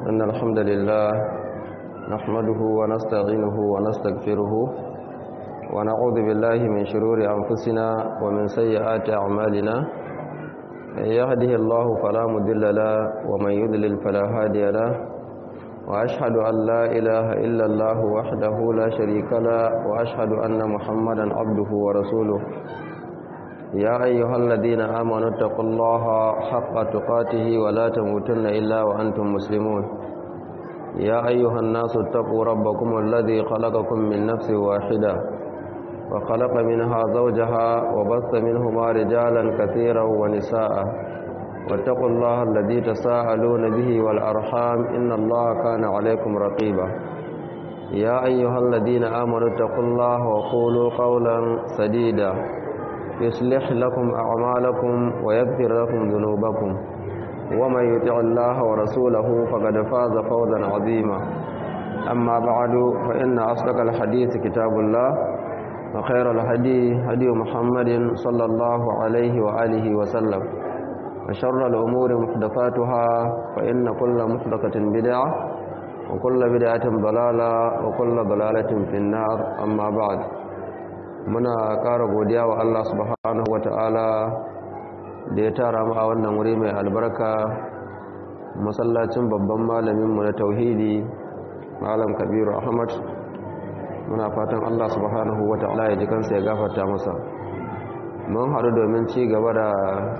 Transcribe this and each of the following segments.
إن الحمد لله نحمده ونستعينه ونستغفره ونعوذ بالله من شرور أنفسنا ومن سيئات أعمالنا من يهده الله فلا مضل له ومن يضلل فلا هادي له وأشهد أن لا إله إلا الله وحده لا شريك له وأشهد أن محمدا عبده ورسوله يا أيها الذين آمنوا اتقوا الله حق تقاته ولا تموتن إلا وأنتم مسلمون يا أيها الناس اتقوا ربكم الذي خلقكم من نفس واحدة وخلق منها زوجها وبث منهما رجالا كثيرا ونساء واتقوا الله الذي تساءلون به والأرحام إن الله كان عليكم رقيبا يا أيها الذين آمنوا اتقوا الله وقولوا قولا سديدا يصلح لكم أعمالكم ويغفر لكم ذنوبكم ومن يطع الله ورسوله فقد فاز فوزا عظيما أما بعد فإن أصدق الحديث كتاب الله وخير الهدي هدي محمد صلى الله عليه وآله وسلم وشر الأمور محدثاتها فإن كل محدثة بدعة وكل بدعة ضلالة وكل ضلالة في النار أما بعد muna ƙara godiya wa Allah subhanahu wata'ala da ya tara mu a wannan wuri mai albarka masallacin babban malaminmu na tauhidi malam kabiru ahmad muna fatan Allah subhanahu wata'ala ya ji kansa ya gafarta masa mun haɗu domin ci gaba da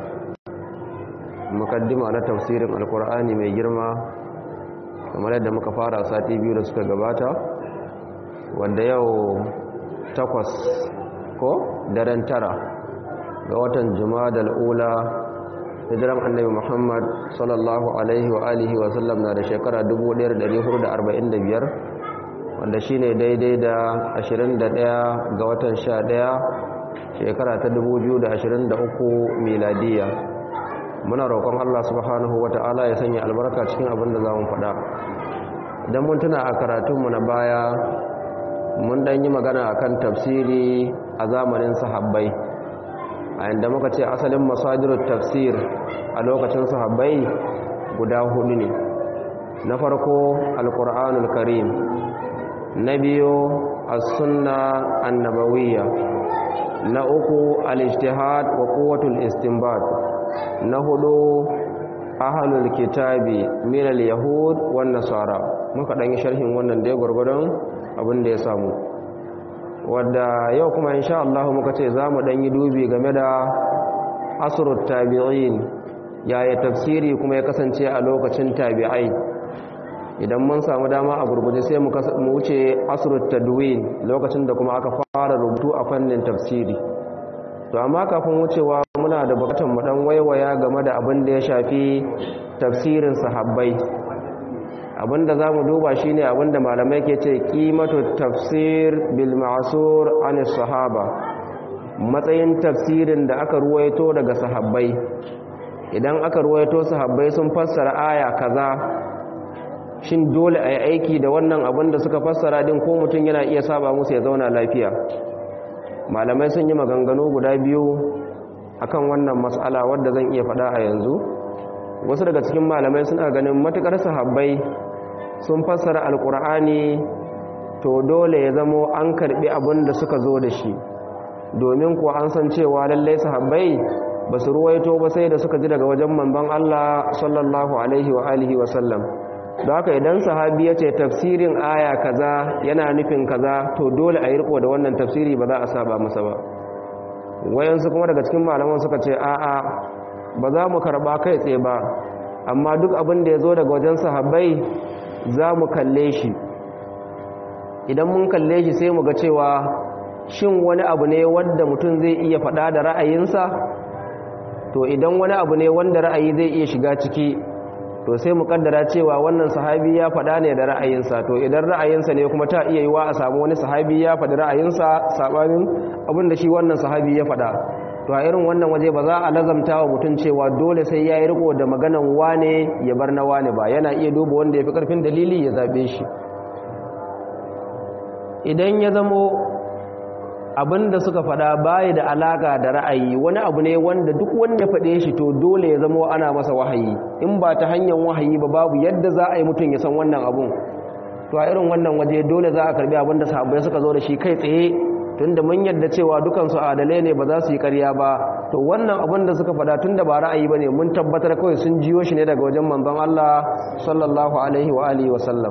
mukaddima na tafsirin alkur'ani mai girma kamar yadda muka fara sati biyu da suka gabata wanda yau takwas ko daren tara ga watan da ula hijiran annabi muhammad sallallahu alaihi wa alihi wa sallam na da shekara 1445 wanda shine daidai da 21 ga watan 11 shekara ta 2023 miladiya muna roƙon Allah subhanahu wata'ala ya sanya albarka cikin abin da za mu faɗa idan mun tuna a karatunmu na baya mun dan yi magana akan tafsiri a zamanin sahabbai a inda muka ce asalin masajirut tafsir a lokacin sahabbai guda hudu ne na farko alkur'anul karim na biyu as-sunna annabawiyya na uku al-ijtihad wa quwwatul istinbat na hudu ahlul kitabi min al-yahud wan nasara muka dan yi sharhin wannan da gurgurdan abin da ya samu wadda yau kuma insha Allah muka ce za mu ɗanyi dubi game da asrut tabi'in yaya tafsiri kuma ya kasance a lokacin tabi'ai idan mun samu dama a gurguje sai mu wuce asrut tadwin lokacin da kuma aka fara rubutu a fannin tafsiri to amma kafin wucewa muna da bukatar mu dan waiwaya game da abin da ya shafi tafsirin sahabbai abinda za mu duba shi ne abinda malamai ke ce ƙimatu tafsir bil ma'asur an sahaba matsayin tafsirin da aka ruwaito daga sahabbai idan aka ruwaito sahabbai sun fassara aya kaza shin dole a yi aiki da wannan abin da suka fassara din ko mutum yana iya saba musu ya zauna lafiya malamai sun yi maganganu guda biyu akan wannan matsala wadda zan iya faɗa a yanzu wasu daga cikin malamai suna ganin matukar sahabbai sun fassara alkur'ani to dole ya zamo an karbi abin da suka zo da shi domin kuwa an san cewa lallai sahabbai ba su ruwaito ba sai da suka ji daga wajen manzon Allah sallallahu alaihi wa alihi wa sallam don haka idan sahabi ya ce tafsirin aya kaza yana nufin kaza to dole a yi riko da wannan tafsiri ba za a saba masa ba wayansu kuma daga cikin malaman suka ce a'a ba za mu karba kai tsaye ba amma duk abin da ya zo daga wajen sahabbai za mu kalle shi idan mun kalle shi sai mu ga cewa shin wani abu ne wanda mutum zai iya faɗa da ra'ayinsa to idan wani abu ne wanda ra'ayi zai iya shiga ciki to sai mu kaddara cewa wannan sahabi ya faɗa ne da ra'ayinsa to idan ra'ayinsa ne kuma ta iya yiwa a samu wani sahabi ya faɗi ra'ayinsa sabanin abin da shi wannan sahabi ya faɗa to a irin wannan waje ba za a lazamta wa mutum cewa dole sai ya yi riko da maganan wane ya bar na wane ba yana iya duba wanda ya fi ƙarfin dalili ya zaɓe shi idan ya zamo abinda suka fada bayi da alaka da ra'ayi wani abu ne wanda duk wanda ya fade shi to dole ya zama ana masa wahayi in ba ta hanyar wahayi ba babu yadda za a yi mutum ya san wannan abun to a irin wannan waje dole za a karbi abinda sahabbai suka zo da shi kai tsaye tunda mun yadda cewa dukansu adalai ne ba za su yi karya ba to wannan abin da suka fada tunda ba ra'ayi bane mun tabbatar kawai sun jiyo shi ne daga wajen manzon Allah sallallahu alaihi wa alihi wa sallam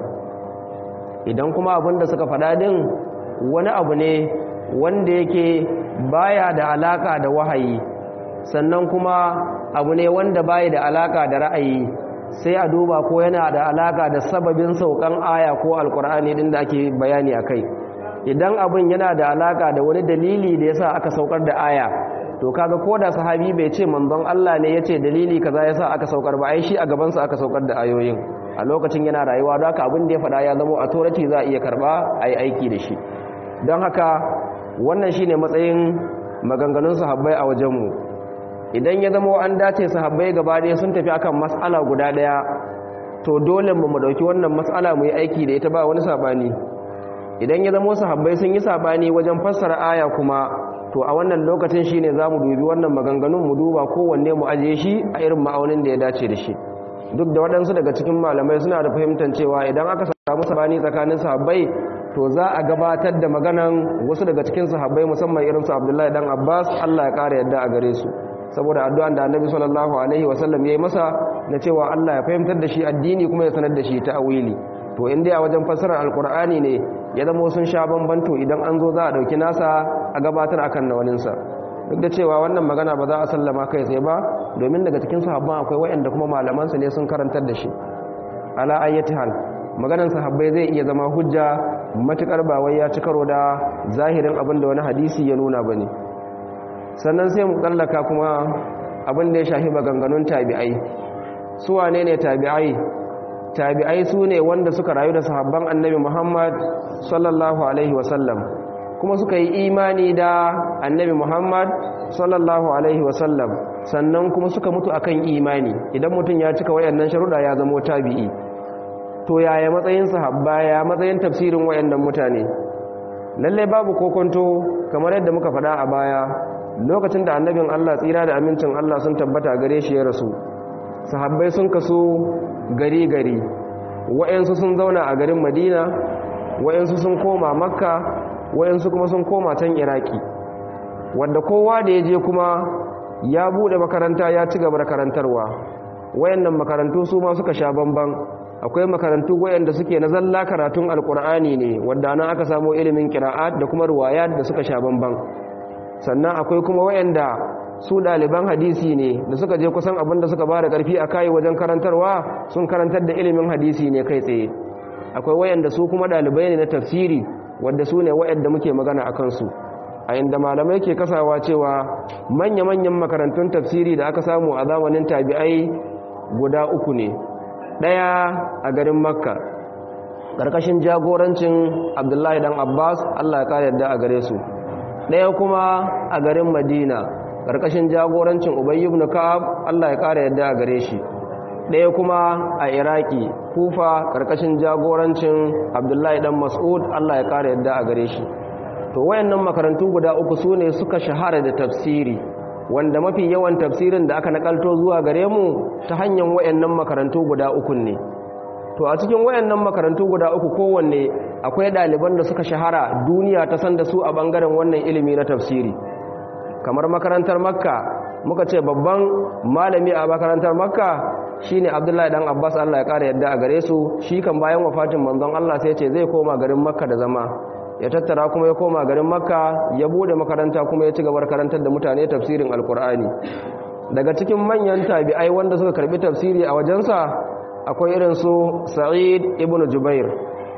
idan kuma abin da suka fada din wani abu ne wanda yake baya da alaka da wahayi sannan kuma abu ne wanda baya da alaka da ra'ayi sai a duba ko yana da alaka da sababin saukan aya ko alkur'ani din da ake bayani akai idan abin yana da alaka da wani dalili da yasa aka saukar da aya to kaga ko da sahabi bai ce manzon Allah ne yace dalili kaza yasa aka saukar ba ai shi a gaban sa aka saukar da ayoyin a lokacin yana rayuwa don haka abin da ya faɗa ya zama authority za a iya karba ai aiki da shi don haka wannan shine matsayin maganganun sahabbai a wajenmu idan ya zama an dace sahabbai gaba ɗaya sun tafi akan mas'ala guda ɗaya to dole mu mu dauki wannan mas'ala mu yi aiki da ita ba wani sabani idan ya zama sahabbai sun yi sabani wajen fassara aya kuma to a wannan lokacin shine zamu dubi wannan maganganun mu duba kowanne mu aje shi a irin ma'aunin da ya dace da shi duk da waɗansu daga cikin malamai suna da fahimtar cewa idan aka samu sabani tsakanin sahabbai to za a gabatar da maganan wasu daga cikin sahabbai musamman irin su Abdullahi dan Abbas Allah ya kare yadda a gare su saboda addu'an da Annabi sallallahu alaihi wasallam yayi masa na cewa Allah ya fahimtar da shi addini kuma ya sanar da shi ta'awili to in dai a wajen fassarar alkur'ani ne ya zama sun sha bambanto idan an zo za a dauki nasa a gabatar akan na waninsa duk da cewa wannan magana ba za a sallama kai tsaye ba domin daga cikin sahabban akwai waɗanda kuma malamansu ne sun karantar da shi ala ayyati hal maganar sahabbai zai iya zama hujja matukar ba wai ya ci karo da zahirin abin da wani hadisi ya nuna bane sannan sai mu kallaka kuma abin da ya shafi maganganun tabi'ai su wane ne tabi'ai tabi'ai su ne wanda suka rayu da sahabban annabi Muhammad sallallahu alaihi wasallam kuma suka yi imani da annabi Muhammad sallallahu alaihi wasallam sannan kuma suka mutu akan imani idan mutum ya cika wayannan sharuɗa ya zama tabi'i to yaya matsayin sahabba ya matsayin tafsirin wayannan mutane lalle babu kokonto kamar yadda muka faɗa a baya lokacin da annabin Allah tsira da amincin Allah sun tabbata gare shi ya rasu sahabbai sun kasu gari gari wayansu sun zauna a garin Madina wayansu sun koma Makka wayansu kuma sun koma can Iraki wanda kowa da ya je kuma ya bude makaranta ya ci gaba da karantarwa wayannan makarantu su ma suka sha bamban akwai makarantu wayanda suke na zalla karatun alkur'ani ne wanda nan aka samu ilimin qira'at da kuma riwayat da suka sha bamban sannan akwai kuma wayanda su daliban hadisi ne da suka je kusan abin da suka ba da karfi a kai wajen karantarwa sun karantar da ilimin hadisi ne kai tsaye akwai wayanda su kuma dalibai ne na tafsiri wanda su ne wayanda muke magana a kansu a inda malamai ke kasawa cewa manya-manyan makarantun tafsiri da aka samu a zamanin tabi'ai guda uku ne ɗaya a garin makka ƙarƙashin jagorancin abdullahi dan abbas allah ya ƙara yadda a gare su ɗaya kuma a garin madina ƙarƙashin jagorancin ubayy ibn ka'ab allah ya ƙara yadda a gare shi ɗaya kuma a iraki kufa ƙarƙashin jagorancin abdullahi dan mas'ud allah ya ƙara yadda a gare shi to wayannan makarantu guda uku su ne suka shahara da tafsiri wanda mafi yawan tafsirin da aka nakalto zuwa gare mu ta hanyar wayannan makarantu guda uku ne to a cikin wayannan makarantu guda uku kowanne akwai ɗaliban da suka shahara duniya ta san da su a ɓangaren wannan ilimi na tafsiri kamar makarantar makka muka ce babban malami a makarantar makka shine abdullahi dan abbas allah ya ƙara yadda a gare su shi kan bayan wafatin manzon allah sai ce zai koma garin makka da zama ya tattara kuma ya koma garin makka ya bude makaranta kuma ya ci gabar karantar da mutane tafsirin alkur'ani daga cikin manyan tabi'ai wanda suka karbi tafsiri a wajensa akwai irin su sa'id ibn jubair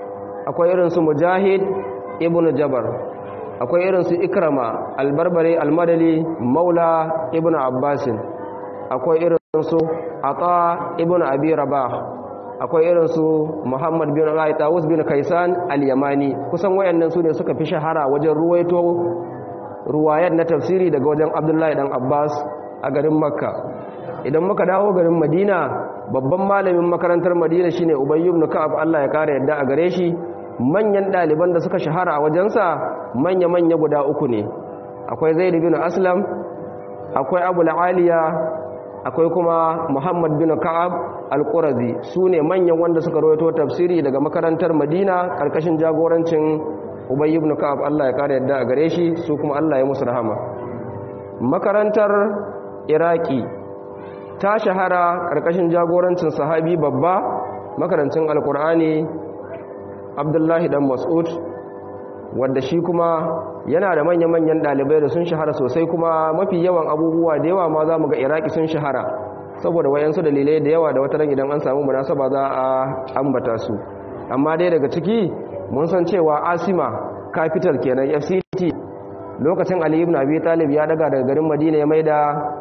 akwai irin su mujahid ibn jabar akwai irin su ikrama albarbare almadali maula ibn abbasin akwai irin su ata ibn abi rabah akwai irin su Muhammad bin Ali Tawus bin Kaisan al-Yamani kusan wayannan su ne suka fi shahara wajen ruwaito ruwayar na tafsiri daga wajen Abdullahi dan Abbas a garin Makka idan muka dawo garin Madina babban malamin makarantar Madina shine Ubay ibn Ka'ab Allah ya kare yadda a gare shi manyan ɗaliban da suka shahara a wajensa manya-manya guda uku ne akwai zaid bin aslam akwai abu aliya akwai kuma muhammad bin ka'ab al-qurazi su ne manyan wanda suka rawaito tafsiri daga makarantar madina karkashin jagorancin ubay ibn ka'ab Allah ya kare yadda a gare shi su kuma Allah ya musu rahama makarantar iraki ta shahara karkashin jagorancin sahabi babba makarancin alkur'ani abdullahi dan mas'ud wanda shi kuma yana da manya-manyan ɗalibai da sun shahara sosai kuma mafi yawan abubuwa da yawa ma za mu ga iraki sun shahara saboda wayansu dalilai da yawa da wata ran idan an samu munasaba za a ambata su amma dai daga ciki mun san cewa asima capital kenan fct lokacin ali ibn abi talib ya daga daga garin madina ya maida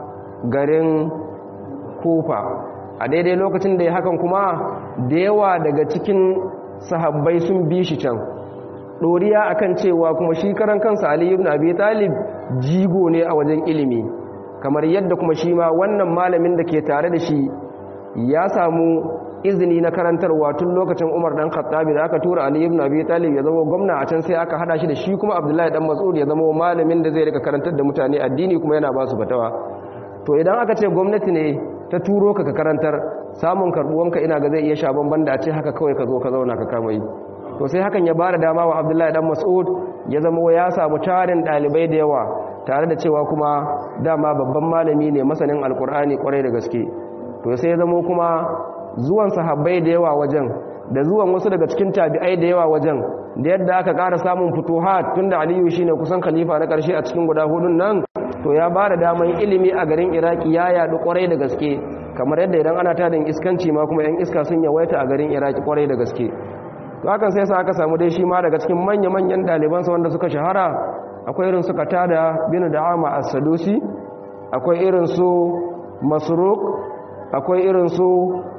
garin kufa a daidai lokacin da ya hakan kuma da yawa daga cikin sahabbai sun bi shi can ɗoriya akan cewa kuma shi karan kansa Ali ibn Abi Talib jigo ne a wajen ilimi kamar yadda kuma shi ma wannan malamin da ke tare da shi ya samu izini na karantarwa tun lokacin Umar dan Khattabi da aka tura Ali ibn Abi Talib ya zama gwamna a can sai aka hada shi da shi kuma Abdullahi dan Mas'ud ya zama malamin da zai rika karantar da mutane addini kuma yana ba su fatawa to idan aka ce gwamnati ne ta turo ka ka karantar samun karbuwanka ina ga zai iya sha bamban da a ce haka kawai ka zo ka zauna ka kama yi to sai hakan ya bada dama wa abdullahi dan mas'ud ya zama ya samu tarin dalibai da yawa tare da cewa kuma dama babban malami ne masanin alkur'ani kwarai da gaske to sai ya zama kuma zuwan sahabbai da yawa wajen da zuwan wasu daga cikin tabi'ai da yawa wajen da yadda aka ƙara samun futuhat tunda aliyu shine kusan khalifa na ƙarshe a cikin guda hudun nan to ya bada daman ilimi a garin iraki ya yadu kwarai da gaske kamar yadda idan ana tadin iskanci ma kuma yan iska sun yawaita a garin iraki kwarai da gaske to hakan sai sa aka samu dai shi ma daga cikin manya-manyan ɗalibansa wanda suka shahara akwai irin su katada bin da'ama as-sadusi akwai irin su masruq akwai irin su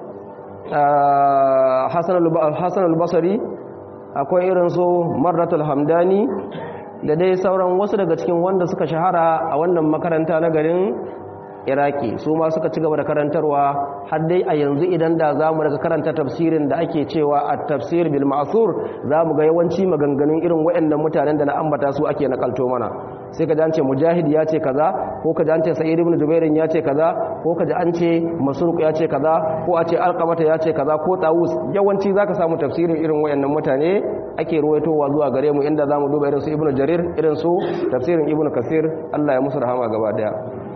hasan al-basri akwai irin su marratul hamdani da dai sauran wasu daga cikin wanda suka shahara a wannan makaranta na garin iraki su ma suka ci gaba da karantarwa har dai a yanzu idan da za mu daga karanta tafsirin da ake cewa a tafsir bil ma'asur za mu ga yawanci maganganun irin waɗannan mutanen da na ambata su ake nakalto mana sai ka ji an ce mujahid ya ce kaza ko ka ji an ce sa'id ibn jubairin ya ce kaza ko ka ji an ce masruq ya ce kaza ko a ce alqamata ya ce kaza ko tawus yawanci zaka samu tafsirin irin waɗannan mutane ake ruwaitowa zuwa gare mu inda zamu duba irin su ibn jarir irin su tafsirin ibn kasir Allah ya musu rahama gaba daya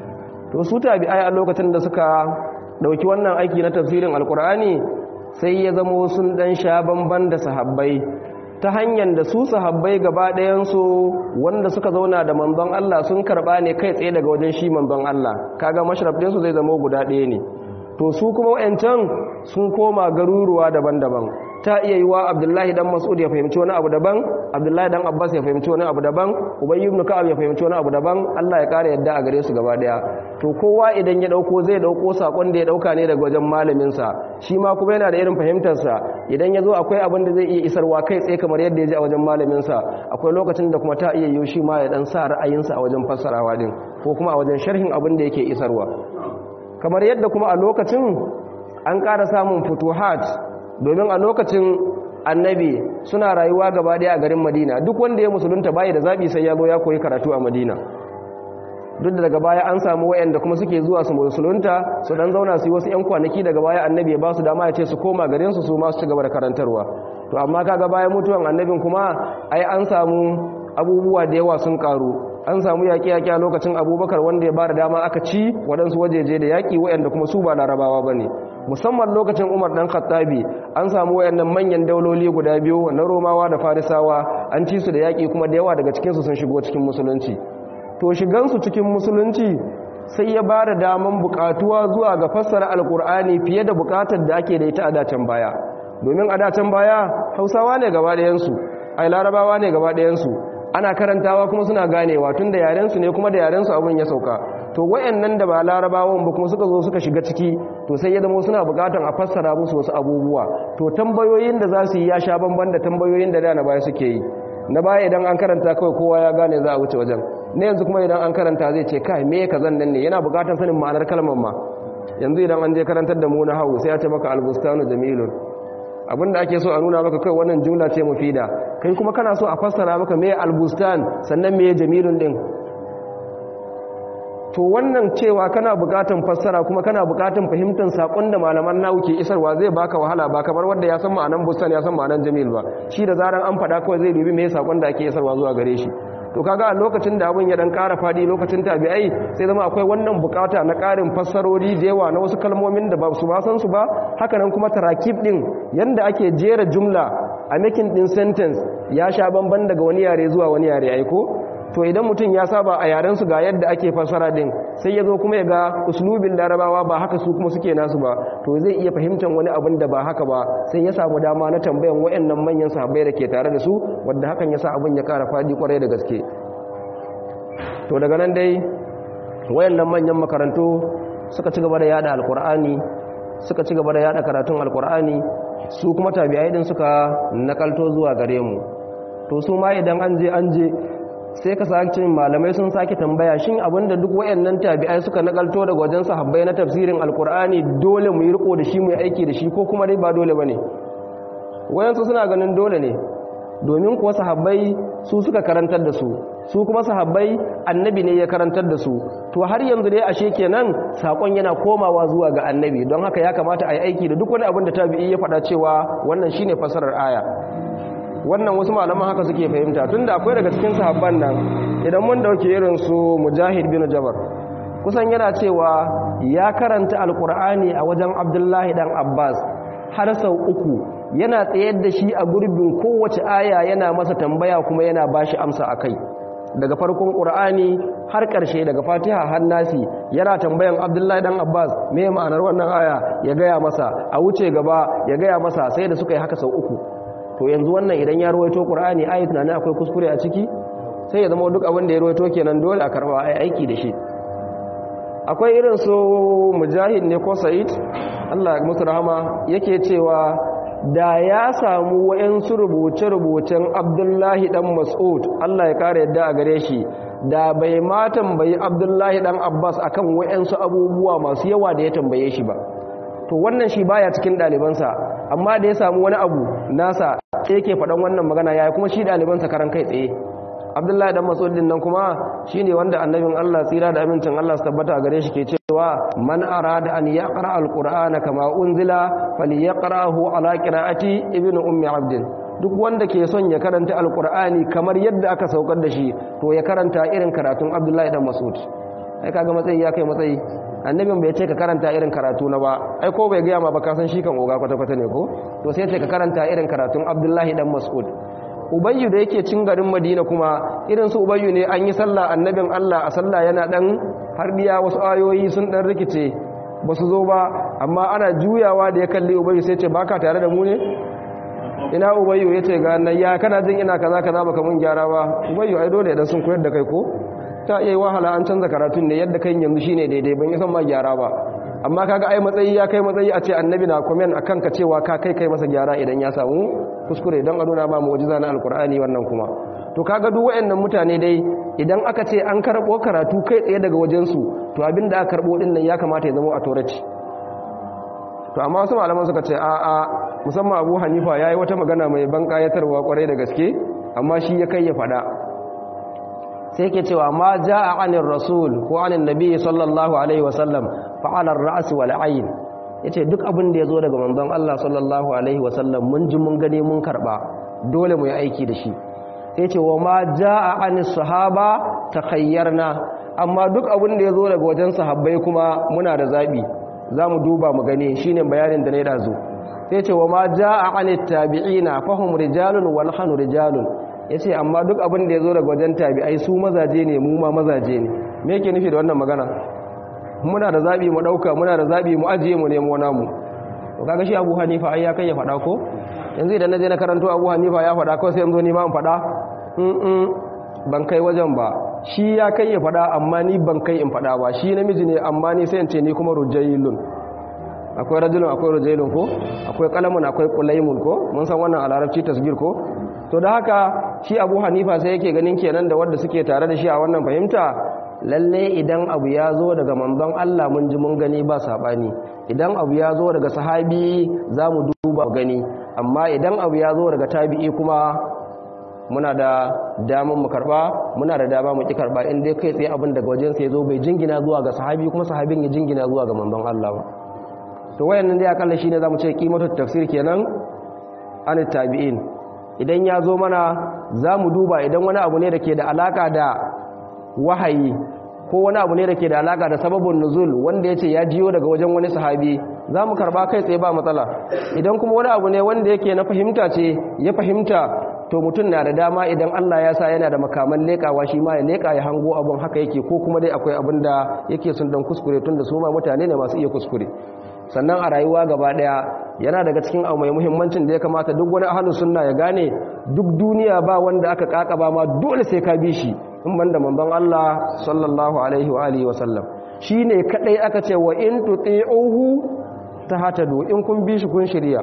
to su tabi'ai a lokacin da suka dauki wannan aiki na tafsirin alkur'ani sai ya zamo sun dan sha bamban da sahabbai ta hanyar da su sahabbai gaba ɗayansu wanda suka zauna da manzon Allah sun karɓa ne kai tsaye daga wajen shi manzon Allah kaga mashraf ɗinsu zai zama guda ɗaya ne to su kuma wayancan sun koma garuruwa daban-daban ta iya yi wa abdullahi dan mas'ud ya fahimci wani abu daban abdullahi dan abbas ya fahimci wani abu daban ubayy ibn ka'ab ya fahimci wani abu daban Allah ya kare yadda a gare su gaba daya to kowa idan ya dauko zai dauko sakon da ya dauka ne daga wajen malamin sa shi ma kuma yana da irin fahimtar sa idan ya zo akwai abin da zai iya isarwa kai tsaye kamar yadda ya ji a wajen malamin sa akwai lokacin da kuma ta iya yi shi ma ya dan sa ra'ayinsa a wajen fassarawa din ko kuma a wajen sharhin abin da yake isarwa kamar yadda kuma a lokacin an ƙara samun futuhat domin a lokacin annabi suna rayuwa gaba daya a garin madina duk wanda ya musulunta bayi da zaɓi sai ya zo ya koyi karatu a madina duk da daga baya an samu wayanda kuma suke zuwa su musulunta su dan zauna su yi wasu 'yan kwanaki daga baya annabi ya ba su dama ya ce su koma garin su su ma su ci gaba da karantarwa to amma kaga bayan mutuwan annabin kuma ai an samu abubuwa da yawa sun karu an samu yaƙi-yaƙi a lokacin abubakar wanda ya ba da dama aka ci waɗansu wajeje da yaƙi waɗanda kuma su ba larabawa ba ne musamman lokacin umar ɗan khattabi an samu waɗannan manyan dauloli guda biyu na romawa da farisawa an ci su da yaƙi kuma da yawa daga cikinsu sun shigo cikin musulunci to shigansu cikin musulunci sai ya ba da daman buƙatuwa zuwa ga fassara alƙur'ani fiye da buƙatar da ake da ita a dacen baya domin a dacen baya hausawa ne gaba ɗayansu ai larabawa ne gaba ɗayansu ana karantawa kuma suna ganewa tun da yarensu ne kuma da yarensu abin ya sauka to wayannan da ba larabawan ba kuma suka zo suka shiga ciki to sai ya zama suna bukatan a fassara musu wasu abubuwa to tambayoyin da za su yi ya sha bamban da tambayoyin da da na baya suke yi na baya idan an karanta kawai kowa ya gane za a wuce wajen na yanzu kuma idan an karanta zai ce kai me ka zan nan ne yana bukatan sanin ma'anar kalmar ma yanzu idan an je karantar da mu na hawu sai ya ce maka albustanu jamilun abinda ake so a nuna maka kai wannan jumla ce mufida kai kuma kana so a fassara maka me albustan sannan me jamilun din to wannan cewa kana bukatan fassara kuma kana bukatan fahimtar sakon da malaman nawu ke isarwa zai baka wahala ba kamar wanda ya san ma'anan bustan ya san ma'anan jamil ba shi da zaran an fada kawai zai dubi me sakon da ake isarwa zuwa gare shi to kaga a lokacin da abin ya dan ƙara fadi lokacin tabi'ai sai zama akwai wannan bukata na ƙarin fassarori da yawa na wasu kalmomin da ba su ba san su ba haka nan kuma tarakib din yanda ake jera jumla a making din sentence ya sha bamban daga wani yare zuwa wani yare aiko to idan mutum ya saba a yaren su ga yadda ake fassara din sai ya zo kuma ya ga uslubin larabawa ba haka su kuma suke nasu ba to zai iya fahimtar wani abin da ba haka ba sai ya samu dama na tambayan wayannan manyan sahabbai da ke tare da su wanda hakan ya sa abin ya kara fadi kwarai da gaske to daga nan dai wayannan manyan makarantu suka ci gaba da yada alkur'ani suka ci gaba da yada karatun alkur'ani su kuma tabi'ai din suka nakalto zuwa gare mu to su ma idan an je an je sai ka sake malamai sun sake tambaya shin abinda duk wayannan tabi'ai suka nakalto daga wajen sahabbai na tafsirin alkur'ani dole mu yi riko da shi mu yi aiki da shi ko kuma dai ba dole bane wayansu suna ganin dole ne domin kuwa sahabbai su suka karantar da su su kuma sahabbai annabi ne ya karantar da su to har yanzu dai ashe kenan sakon yana komawa zuwa ga annabi don haka ya kamata a yi aiki da duk wani abin da tabi'i ya faɗa cewa wannan shine fasarar aya wannan wasu malaman haka suke fahimta tunda akwai daga cikin sahabban nan idan mun dauke irin su mujahid bin jabar kusan yana cewa ya karanta alkur'ani a wajen abdullahi dan abbas har sau uku yana tsayar da shi a gurbin kowace aya yana masa tambaya kuma yana bashi amsa akai daga farkon qur'ani har ƙarshe daga fatiha har nasi yana tambayan abdullahi dan abbas me ma'anar wannan aya ya gaya masa a wuce gaba ya gaya masa sai da suka yi haka sau uku to yanzu wannan idan ya ruwaito qur'ani ayi tunanin akwai kuskure a ciki sai ya zama duk abin da ya ruwaito kenan dole a karba ai aiki da shi akwai irin su mujahid ne ko sa'id Allah ya musu rahama yake cewa da ya samu wayansu rubuce-rubucen Abdullahi dan Mas'ud Allah ya kare yadda a gare shi da bai ma tambayi Abdullahi dan Abbas akan wayansu abubuwa masu yawa da ya tambaye shi ba to wannan shi baya cikin ɗalibansa amma da ya samu wani abu nasa sai yake faɗan wannan magana yayi kuma shi ɗalibansa karan kai tsaye abdullahi dan masudin nan kuma shine wanda annabin Allah tsira da amincin Allah su tabbata gare shi ke cewa man arada an yaqra alqur'ana kama unzila falyaqrahu ala qira'ati ibnu ummi abdin duk wanda ke son ya karanta alqur'ani kamar yadda aka saukar da shi to ya karanta irin karatun abdullahi dan masud ai kaga matsayi ya kai matsayi annabin bai ce ka karanta irin karatu na ba ai ko bai gaya ma ba ka san shi kan oga kwata-kwata ne ko to sai ce ka karanta irin karatun abdullahi dan mas'ud ubayyu da yake cin garin madina kuma irin su ubayyu ne an yi sallah annabin allah a sallah yana dan harbiya wasu ayoyi sun dan rikice ba su zo ba amma ana juyawa da ya kalli ubayyu sai ce baka tare da mu ne ina ubayyu ya ce ga nan ya kana jin ina kaza kaza baka mun gyara ba ubayyu ai dole idan sun koyar da kai ko ta iya wahala an canza karatun ne yadda kai yanzu shine daidai ban san ma gyara ba amma kaga ai matsayi ya kai matsayi a ce annabi na comment akan ka cewa ka kai kai masa gyara idan ya samu kuskure don a nuna ba mu'jiza na alkur'ani wannan kuma to kaga duk wayannan mutane dai idan aka ce an karbo karatu kai tsaye daga wajen su to abinda aka karbo din nan ya kamata ya zama a toraci to amma wasu malaman suka ce a a musamman Abu Hanifa yayi wata magana mai ban kayatarwa kwarai da gaske amma shi ya kai ya fada sai ke cewa ma jaa anir rasul ko anin nabi sallallahu alaihi wasallam fa ala ar-ra's wal ayn yace duk abin da yazo daga manzon Allah sallallahu alaihi wasallam mun ji mun gane mun karba dole mu yi aiki da shi sai ce wa ma jaa anis sahaba takhayyarna amma duk abin da yazo daga wajen sahabbai kuma muna da zabi zamu duba mu gane shine bayanin da na dazo sai ce wa ma jaa anit tabi'ina fahum rijalun wal hanu rijalun ya ce amma duk abin da ya zo daga wajen tabi'ai su mazaje ne mu ma mazaje ne me yake nufi da wannan magana muna da zaɓi mu ɗauka muna da zaɓi mu ajiye mu nemo namu to kaga shi abu hanifa ai ya kai ya faɗa ko yanzu idan na je na karanto abu hanifa ya faɗa ko sai yanzu ni ma in faɗa ban kai wajen ba shi ya kai ya faɗa amma ni ban kai in faɗa ba shi namiji ne amma ni sai in ce ni kuma rujailun akwai rajulun akwai rujailun ko akwai kalamun akwai kulaimun ko mun san wannan a larabci tasgir ko to da haka shi abu hanifa sai yake ganin kenan da wadda suke tare da shi a wannan fahimta lalle idan abu ya zo daga manzon Allah mun ji mun gani ba sabani idan abu ya zo daga sahabi za mu duba gani amma idan abu ya zo daga tabi'i kuma muna da damar mu karba muna da dama mu ki karba in dai kai tsaye abin daga wajen sai zo bai jingina zuwa ga sahabi kuma sahabin ya jingina zuwa ga manzon Allah ba to wayannan dai akalla shine zamu ce qimatu tafsir kenan an tabi'in idan ya zo mana zamu duba idan wani abu ne da ke da alaka da wahayi ko wani abu ne da ke da alaka da sababin nuzul wanda ya ce ya jiyo daga wajen wani sahabi za mu karba kai tsaye ba matsala idan kuma wani abu ne wanda yake na fahimta ce ya fahimta to mutum na da dama idan Allah ya sa yana da makaman lekawa shi ma ya leka ya hango abun haka yake ko kuma dai akwai abin da yake sun dan kuskure tun da su ma mutane ne masu iya kuskure sannan a rayuwa gaba daya yana daga cikin abu mai muhimmancin da ya kamata duk wani ahlus sunna ya gane duk duniya ba wanda aka kakaba ma dole sai ka bi shi in banda manzon Allah sallallahu alaihi wa alihi wa sallam shine kadai aka ce wa in tuti'uhu tahtadu in kun bi shi kun shirya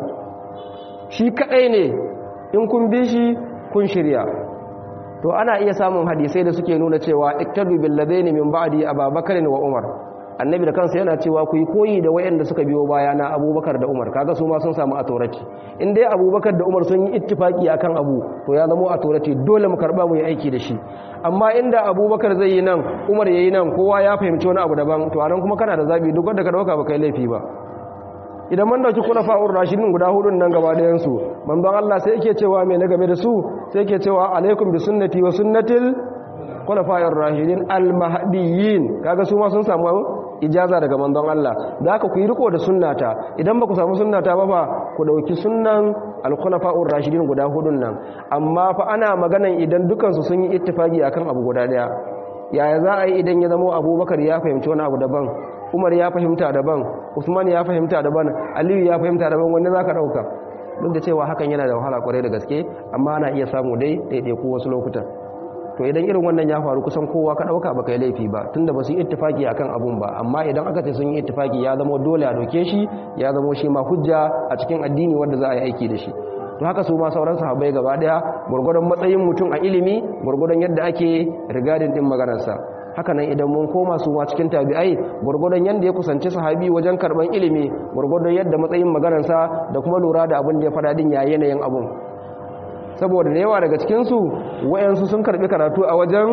shi kadai ne in kun bi shi kun shirya to ana iya samun hadisai da suke nuna cewa iktadu bil ladaini min ba'di ababakar wa umar annabi da kansa yana cewa ku yi koyi da wayanda suka biyo baya na abubakar da umar kaga su ma sun samu atorati in dai abubakar da umar sun yi ittifaki akan abu to ya zama atorati dole mu karba mu yi aiki da shi amma inda abubakar zai yi nan umar ya yi nan kowa ya fahimci wani abu daban to anan kuma kana da zabi duk wanda ka dauka ba kai laifi ba idan man dauki kula fa'ur rashidin guda hudun nan gaba da yansu manzon Allah sai yake cewa me na game da su sai yake cewa alaikum bi sunnati wa sunnatil khulafa'ir rashidin al-mahdiyyin kaga su ma sun samu ijaza daga manzon Allah da haka ku yi riko da sunnata idan ba ku samu sunnata ba fa ku dauki sunnan al-khulafa'ur rashidin guda hudun nan amma fa ana maganan idan dukan su sun yi ittifaki akan abu guda daya yaya za a yi idan ya zama Abubakar ya fahimci wani abu daban Umar ya fahimta daban Usman ya fahimta daban Aliyu ya fahimta daban wanda zaka dauka duk da cewa hakan yana da wahala kwarai da gaske amma ana iya samu dai daidai ko wasu lokutan to idan irin wannan ya faru kusan kowa ka dauka baka yi laifi ba tunda ba su yi ittifaki akan abun ba amma idan aka ce sun yi ittifaki ya zama dole a doke shi ya zama shi ma hujja a cikin addini wanda za a yi aiki da shi to haka su ma sauran sahabbai gaba daya gurgurdan matsayin mutum a ilimi gurgurdan yadda ake rigadin din maganarsa haka nan idan mun koma su ma cikin tabi'ai gurgurdan yadda ya kusanci sahabi wajen karban ilimi gurgurdan yadda matsayin maganarsa da kuma lura da abin da ya fada din ya yanayin abun saboda da yawa daga cikinsu wayansu sun karbi karatu a wajen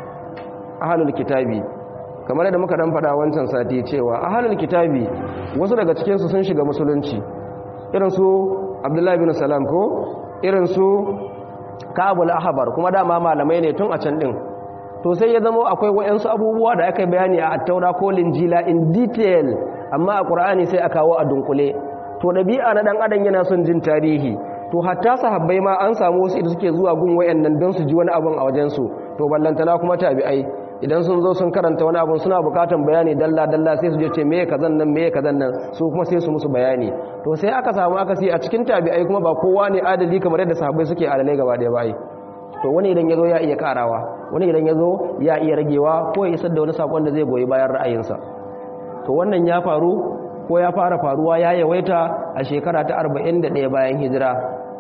ahalul kitabi kamar yadda muka dan faɗa wancan sati cewa ahalul kitabi wasu daga cikinsu sun shiga musulunci irin su abdullahi bin salam ko irin su kabul ahbar kuma dama malamai ne tun a can din to sai ya zama akwai wayansu abubuwa da aka bayani a attaura ko linjila in detail amma a qur'ani sai a kawo a dunkule to dabi'a na dan adam yana son jin tarihi to hatta sahabbai ma an samu wasu idan suke zuwa gun wayannan don su ji wani abun a wajensu to ballantana kuma tabi'ai idan sun zo sun karanta wani abun suna bukatan bayani dalla dalla sai su je ce meye kazan nan meye kazan nan su kuma sai su musu bayani to sai aka samu aka sai a cikin tabi'ai kuma ba kowa ne adali kamar yadda sahabbai suke adalai gaba daya bai to wani idan yazo ya iya karawa wani idan yazo ya iya ragewa ko ya isar da wani sakon da zai goyi bayan ra'ayinsa to wannan ya faru ko ya fara faruwa ya yawaita a shekara ta 41 bayan hijira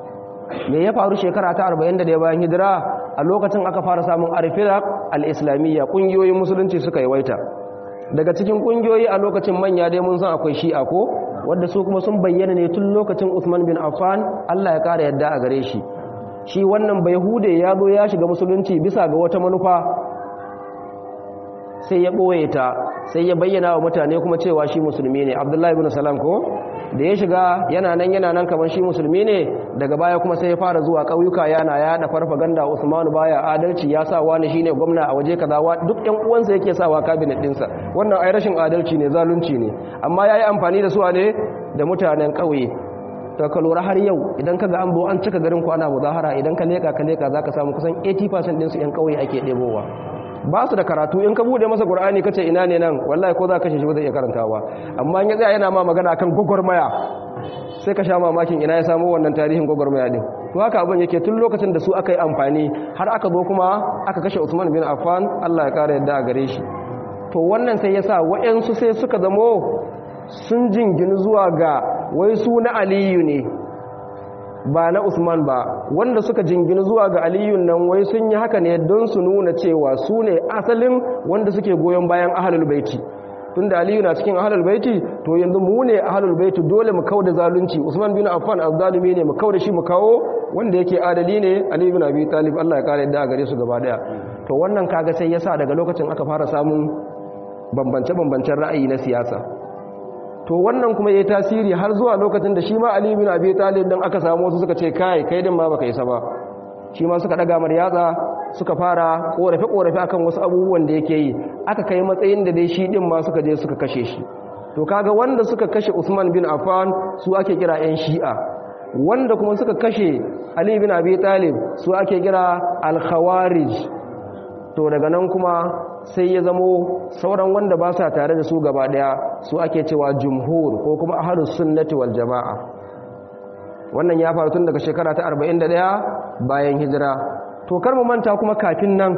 me ya faru shekara ta 41 bayan hijira a lokacin aka fara samun arfilaq al-islamiyya kungiyoyin musulunci suka yawaita daga cikin kungiyoyi a lokacin manya dai mun san akwai shi'a ko wanda su kuma sun bayyana ne tun lokacin Uthman bin Affan Allah ya kara yadda a gare shi shi wannan bayhude ya zo ya shiga musulunci bisa ga wata manufa sai ya ɓoye ta sai ya bayyana wa mutane kuma cewa shi musulmi ne abdullahi bin salam ko da ya shiga yana nan yana nan kamar shi musulmi ne daga baya kuma sai ya fara zuwa ƙauyuka yana yaɗa farfaganda usmanu baya adalci ya sa wani shine gwamna a waje kaza duk ƴan uwansa yake sawa kabinet ɗinsa wannan ai rashin adalci ne zalunci ne amma yayi amfani da su ne da mutanen ƙauye to ka lura har yau idan ka ga an bo an cika garin ku ana muzahara idan ka leka ka leka zaka samu kusan 80% ɗinsu ƴan ƙauye ake ɗebowa ba su da karatu in ka bude masa qur'ani kace ina ne nan wallahi ko za ka shi ba zai iya karantawa amma in ya tsaya yana ma magana akan gogormaya sai ka sha mamakin ina ya samu wannan tarihin gogormaya din to haka abin yake tun lokacin da su aka yi amfani har aka zo kuma aka kashe Usman bin Affan Allah ya kare yadda a gare shi to wannan sai yasa wayansu sai suka zamo sun jingini zuwa ga wai su na Aliyu ne ba na Usman ba wanda suka jingini zuwa ga Aliyun nan wai sun yi haka ne don su nuna cewa su ne asalin wanda suke goyon bayan ahlul baiti tunda aliyu na cikin ahlul baiti to yanzu mu ne ahlul baiti dole mu kauda zalunci usman bin affan azzalimi ne mu kauda shi mu kawo wanda yake adali ne ali bin abi talib Allah ya kare da gare su gaba daya to wannan kaga sai yasa daga lokacin aka fara samun bambance bambancen ra'ayi na siyasa to wannan kuma yayi tasiri har zuwa lokacin da shi ma ali bin abi talib dan aka samu wasu suka ce kai kai din ma baka isa ba shi ma suka daga mar yatsa suka fara korafe-korafe akan wasu abubuwan da yake yi aka kai matsayin da dai shi din ma suka je suka kashe shi to kaga wanda suka kashe Usman bin Affan su ake kira ƴan Shi'a wanda kuma suka kashe Ali bin Abi Talib su ake kira al-Khawarij to daga nan kuma sai ya zamo sauran wanda ba sa tare da su gaba daya su ake cewa jumhur ko kuma ahlus sunnati wal jamaa wannan ya faru tun daga shekara ta 41 bayan hijira to kar mu manta kuma kafin nan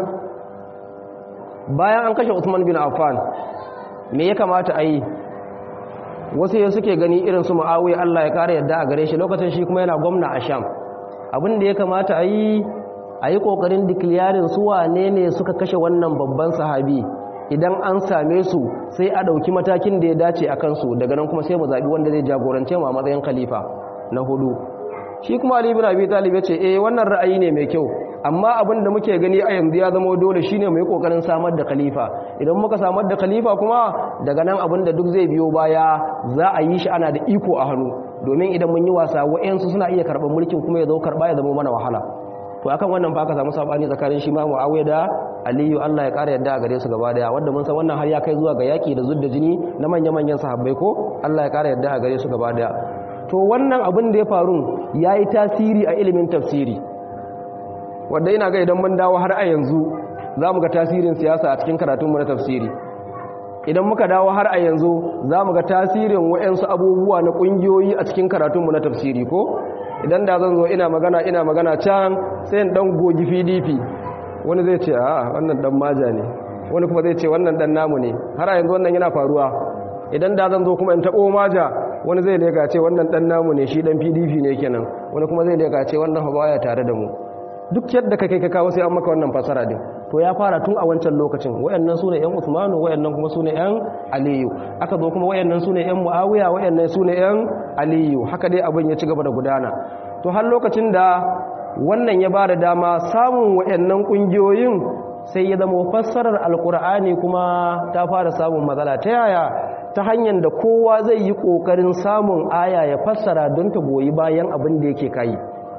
bayan an kashe Usman bin Affan me ya kamata a yi wasu ya suke gani irin su Muawiya Allah ya kare yadda a gare shi lokacin shi kuma yana gwamna a Sham abin da ya kamata a yi a yi kokarin declaring su wane ne suka kashe wannan babban sahabi idan an same su sai a ɗauki matakin da ya dace a kansu daga nan kuma sai mu zaɓi wanda zai jagorance mu a matsayin khalifa na hudu shi kuma Ali ibn Abi Talib ya ce eh wannan ra'ayi ne mai kyau amma abin da muke gani a yanzu ya zama dole shine mu yi kokarin samar da khalifa idan muka samar da khalifa kuma daga nan abin da duk zai biyo baya za a yi shi ana da iko a hannu domin idan mun yi wasa wa'yansu suna iya karɓar mulkin kuma ya zo karɓa ya zama mana wahala to akan wannan fa ka samu sabani tsakanin shi ma Muawiya da Aliyu Allah ya ƙara yadda a gare su gaba daya wanda mun san wannan har ya kai zuwa ga yaki da zudda jini na manya-manyan sahabbai ko Allah ya ƙara yadda a gare su gaba daya to wannan abin da ya faru yayi tasiri a ilimin tafsiri wanda ina ga idan mun dawo har a yanzu za mu ga tasirin siyasa a cikin karatunmu na tafsiri idan muka dawo har a yanzu za mu ga tasirin wa'yansu abubuwa na ƙungiyoyi a cikin karatunmu na tafsiri ko idan da zan zo ina magana ina magana can sai in dan gogi pdp wani zai ce a wannan dan maja ne wani kuma zai ce wannan dan namu ne har a yanzu wannan yana faruwa idan da zan zo kuma in taɓo maja wani zai leka ce wannan dan namu ne shi dan pdp ne kenan wani kuma zai leka ce wannan baya tare da mu duk yadda ka kai ka kawo sai an maka wannan fasara din to ya fara tun a wancan lokacin wayannan sune yan Usmanu wayannan kuma sune yan Aliyu aka zo kuma wayannan sune yan Muawiya wayannan sune yan Aliyu haka dai abin ya ci gaba da gudana to har lokacin da wannan ya bada dama samun wayannan kungiyoyin sai ya zama fassarar alkur'ani kuma ta fara samun matsala ta yaya ta hanyar da kowa zai yi kokarin samun aya ya fassara don ta goyi bayan abin da yake kai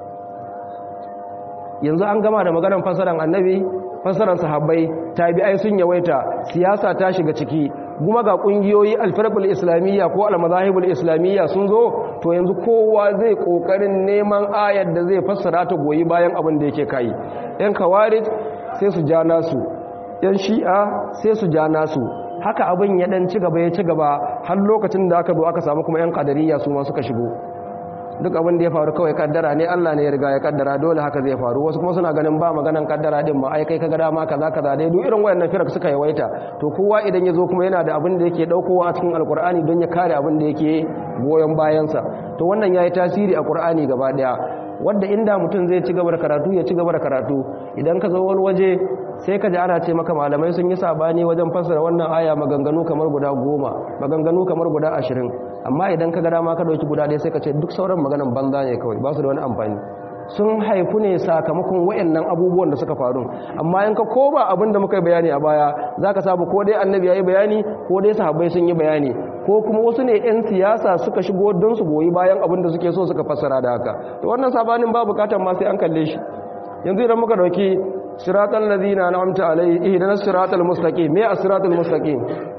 yanzu an gama da maganar fasaran annabi fasaran sahabbai tabi'ai sun yawaita siyasa ta shiga ciki kuma ga kungiyoyi alfarqul islamiyya ko almazahibul islamiyya sun zo to yanzu kowa zai kokarin neman ayar da zai fassara ta goyi bayan abin da yake kai yan kawarij sai su ja nasu yan shi'a sai su ja nasu haka abin ya dan ci gaba ya ci gaba har lokacin da aka zo aka samu kuma yan qadariyya su ma suka shigo duk abin da ya faru kawai kaddara ne Allah ne ya riga ya kaddara dole haka zai faru wasu kuma suna ganin ba maganan kaddara din ma ai kai kaga dama kaza kaza dai duk irin wayannan firak suka yawaita to kowa idan ya zo kuma yana da abin da yake daukowa a cikin alkur'ani don ya kare abin da yake goyon bayansa to wannan yayi tasiri a qur'ani gaba daya wanda inda mutum zai ci gaba da karatu ya ci gaba da karatu idan ka zo wani waje sai ka ji ana ce maka malamai sun yi sabani wajen fassara wannan aya maganganu kamar guda goma maganganu kamar guda ashirin amma idan ka ga dama ka dauki guda ɗaya sai ka ce duk sauran maganan banza ne kawai ba su da wani amfani sun haifu ne sakamakon wayannan abubuwan da suka faru amma in ka koba abin da muka yi bayani a baya za ka sabu ko dai annabi ya yi bayani ko dai sahabbai sun yi bayani ko kuma wasu ne 'yan siyasa suka shigo don su goyi bayan abin da suke so suka fassara da haka to wannan sabanin ba bukatar ma sai an kalle shi yanzu idan muka dauki siratal ladina an'amta alaihi ihdinas siratal mustaqim me as-siratal mustaqim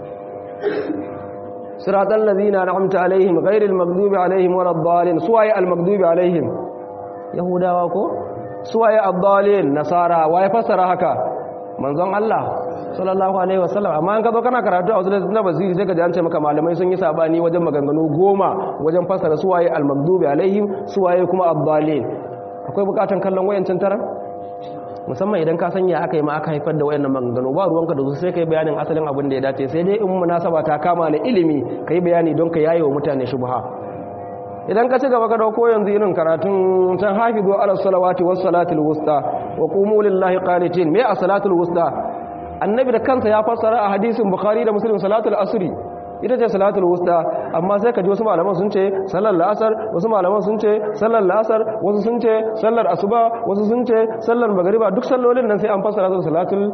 siratal ladina an'amta alaihim ghairil maghdubi alaihim waladdallin suwaye al-maghdubi alaihim yahudawa ko suwaye ad-dallin nasara waye fassara haka manzon Allah sallallahu alaihi wasallam amma an ka zo kana karatu a wasu na basiri sai ka ji an ce maka malamai sun yi sabani wajen maganganu goma wajen fassara suwaye al-maghdubi alaihim suwaye kuma ad-dallin akwai bukatan kallon wayancin tara musamman idan ka sanya aka yi ma aka haifar da wayannan maganganu ba ruwanka da su sai kai bayanin asalin abin da ya dace sai dai in munasaba ta kama na ilimi kai bayani don ka yaye wa mutane shubha idan ka ci gaba ka dauko yanzu irin karatun can hafizu ala salawati was salatul wusta wa qumu lillahi qanitin me as salatul wusta annabi da kansa ya fassara a hadisin bukhari da muslim salatul asri ita ce salatul wusta amma sai ka ji wasu malaman sun ce sallar la'asar wasu malaman sun ce sallar la'asar wasu sun ce sallar asuba wasu sun ce sallar magariba duk sallolin nan sai an fassara su salatul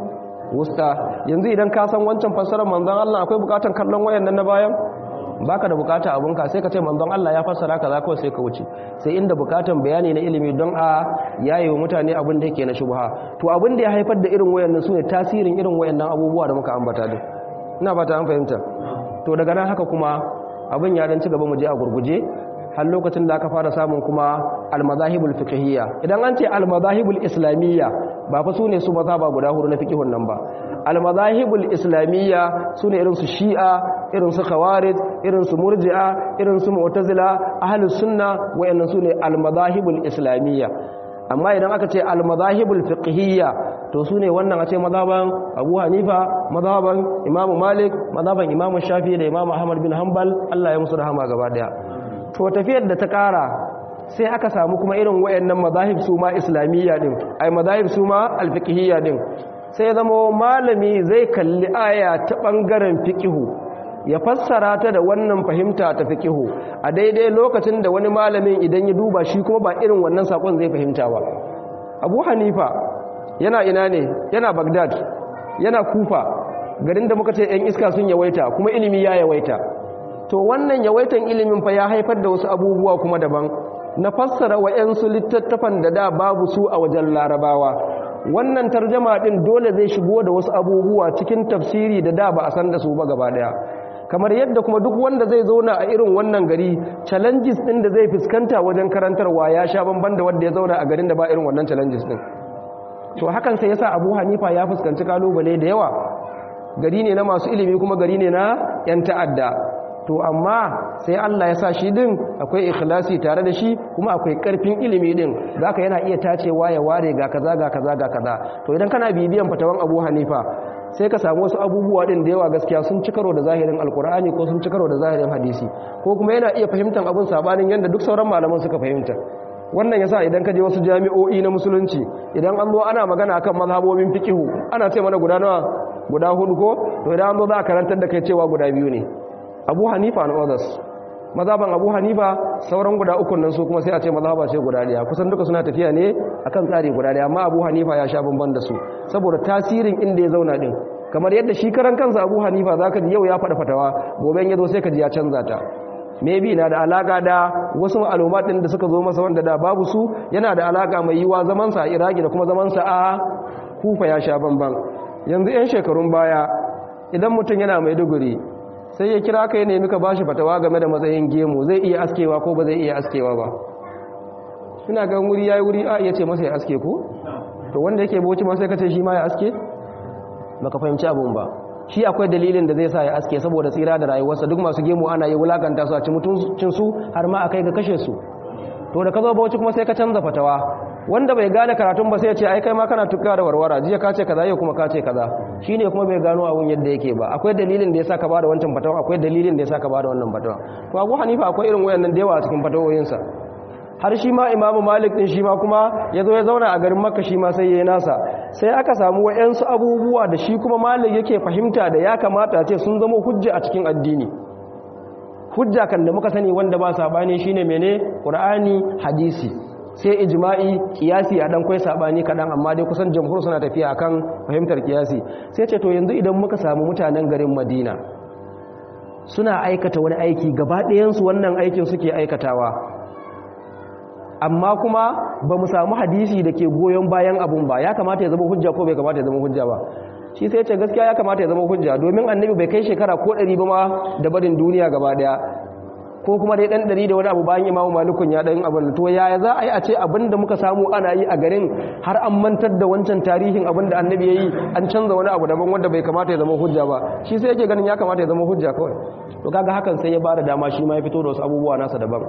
wusta yanzu idan ka san wancan fassarar manzon Allah akwai bukatan kallon wayannan na bayan baka da bukata abunka sai ka ce manzon Allah ya fassara kaza kawai sai ka wuce sai inda bukatan bayani na ilimi don a yayi wa mutane abin da yake na shubha to abin da ya haifar da irin wayannan sune tasirin irin wayannan abubuwa da muka ambata din ina fata an fahimta to daga nan haka kuma abin ya dan ci gaba mu je a gurguje har lokacin da aka fara samun kuma al-madahibul fiqhiyya idan an ce al-madahibul islamiyya ba fa sune su maza ba guda hudu na fiqhun nan ba al-madahibul islamiyya sune irin su shi'a irin su khawarij irin su murji'a irin su mu'tazila ahlus sunna wayannan sune al-madahibul islamiyya amma idan aka ce al-madahibul fiqhiyya to sune wannan a ce mazhaban Abu Hanifa mazhaban Imam Malik mazhaban Imam Shafi'i da Imam Ahmad bin Hanbal Allah ya musu rahama gaba daya to tafiyar da ta kara sai aka samu kuma irin wayannan mazahib su ma islamiyya din ai mazahib su ma al-fiqhiyya din sai zama malami zai kalli aya ta bangaren fiqhu ya fassara ta da wannan fahimta ta fiqihu a daidai lokacin da wani malamin idan ya duba shi kuma ba irin wannan sakon zai fahimta ba Abu Hanifa yana ina ne yana Baghdad yana Kufa garin da muka ce ɗan iska sun yawaita kuma ilimi ya yawaita to wannan yawaitan ilimin fa ya haifar da wasu abubuwa kuma daban na fassara wa'yansu littattafan da da babu su a wajen larabawa wannan tarjama din dole zai shigo da wasu abubuwa cikin tafsiri da da ba a san da su ba gaba daya kamar yadda kuma duk wanda zai zauna a irin wannan gari challenges din da zai fuskanta wajen karantarwa ya sha bamban da wanda ya zauna a garin da ba irin wannan challenges din to hakan sai yasa Abu Hanifa ya fuskanci kalubale da yawa gari ne na masu ilimi kuma gari ne na yan ta'adda to amma sai Allah ya sa shi din akwai ikhlasi tare da shi kuma akwai karfin ilimi din zaka yana iya tacewa ya ware ga kaza ga kaza ga kaza to idan kana bibiyan fatawan Abu Hanifa sai ka samu wasu abubuwa din da yawa gaskiya sun ci karo da zahirin alkur'ani ko sun ci karo da zahirin hadisi ko kuma yana iya fahimtar abin sabanin yadda duk sauran malaman suka fahimta wannan yasa idan ka je wasu jami'o'i na musulunci idan an zo ana magana akan mazhabobin fiqihu ana ce mana guda nawa guda hudu ko to idan an zo za a karantar da kai cewa guda biyu ne Abu Hanifa and others mazhaban Abu Hanifa sauran guda uku nan su kuma sai a ce mazhaba ce guda daya kusan duka suna tafiya ne akan tsari guda daya amma Abu Hanifa ya sha bamban da su saboda tasirin inda ya zauna din kamar yadda shi karan kansa Abu Hanifa zaka ji yau ya faɗa fatawa gobe ya zo sai ka ji ya canza ta maybe na da alaka da wasu ma'alumat din da suka zo masa wanda da babu su yana da alaka mai yiwa zaman sa a Iraki da kuma zaman sa a Kufa ya sha bamban yanzu yan shekarun baya idan mutum yana Maiduguri sai ya kira ka ya nemi ka bashi fatawa game da matsayin gemu zai iya askewa ko ba zai iya askewa ba suna ga wuri yayi wuri a iya ce masa ya aske ko to wanda yake boci ma sai ka ce shi ma ya aske baka fahimci abun ba shi akwai dalilin da zai sa ya aske saboda tsira da rayuwarsa duk masu gemu ana yi wulakanta su a ci mutuncin su har ma akai ga kashe su to da ka zo bauchi kuma sai ka canza fatawa wanda bai gane karatun ba sai ya ce ai kai ma kana tukka da warwara jiya ka ce kaza yau kuma ka ce kaza shine kuma bai gano abun yadda yake ba akwai dalilin da yasa ka bada wancan fatawa akwai dalilin da yasa ka bada wannan fatawa to Abu Hanifa akwai irin wayannan da yawa a cikin fatawoyinsa har shi ma Imam Malik din shi ma kuma ya zo ya zauna a garin Makka shi ma sai yayi nasa sai aka samu wayansu abubuwa da shi kuma Malik yake fahimta da ya kamata ce sun zama hujja a cikin addini hujja kan da muka sani wanda ba sabani shine mene Qur'ani hadisi sai ijma'i kiyasi a dan kai sabani kadan amma dai kusan jamhur suna tafiya akan fahimtar kiyasi sai ce to yanzu idan muka samu mutanen garin Madina suna aikata wani aiki gaba ɗayan su wannan aikin suke aikatawa amma kuma ba mu samu hadisi da ke goyon bayan abun ba ya kamata ya zama hujja ko bai kamata ya zama hujja ba shi sai ce gaskiya ya kamata ya zama hujja domin annabi bai kai shekara ko ɗari ba ma da barin duniya gaba ɗaya ko kuma dai ɗan ɗari da wani abu bayan imamu malikun ya ɗan abin to yaya za a yi a ce abin da muka samu ana yi a garin har an mantar da wancan tarihin abin da annabi ya yi an canza wani abu daban wanda bai kamata ya zama hujja ba shi sai yake ganin ya kamata ya zama hujja kawai to kaga hakan sai ya ba da dama shi ma ya fito da wasu abubuwa nasa daban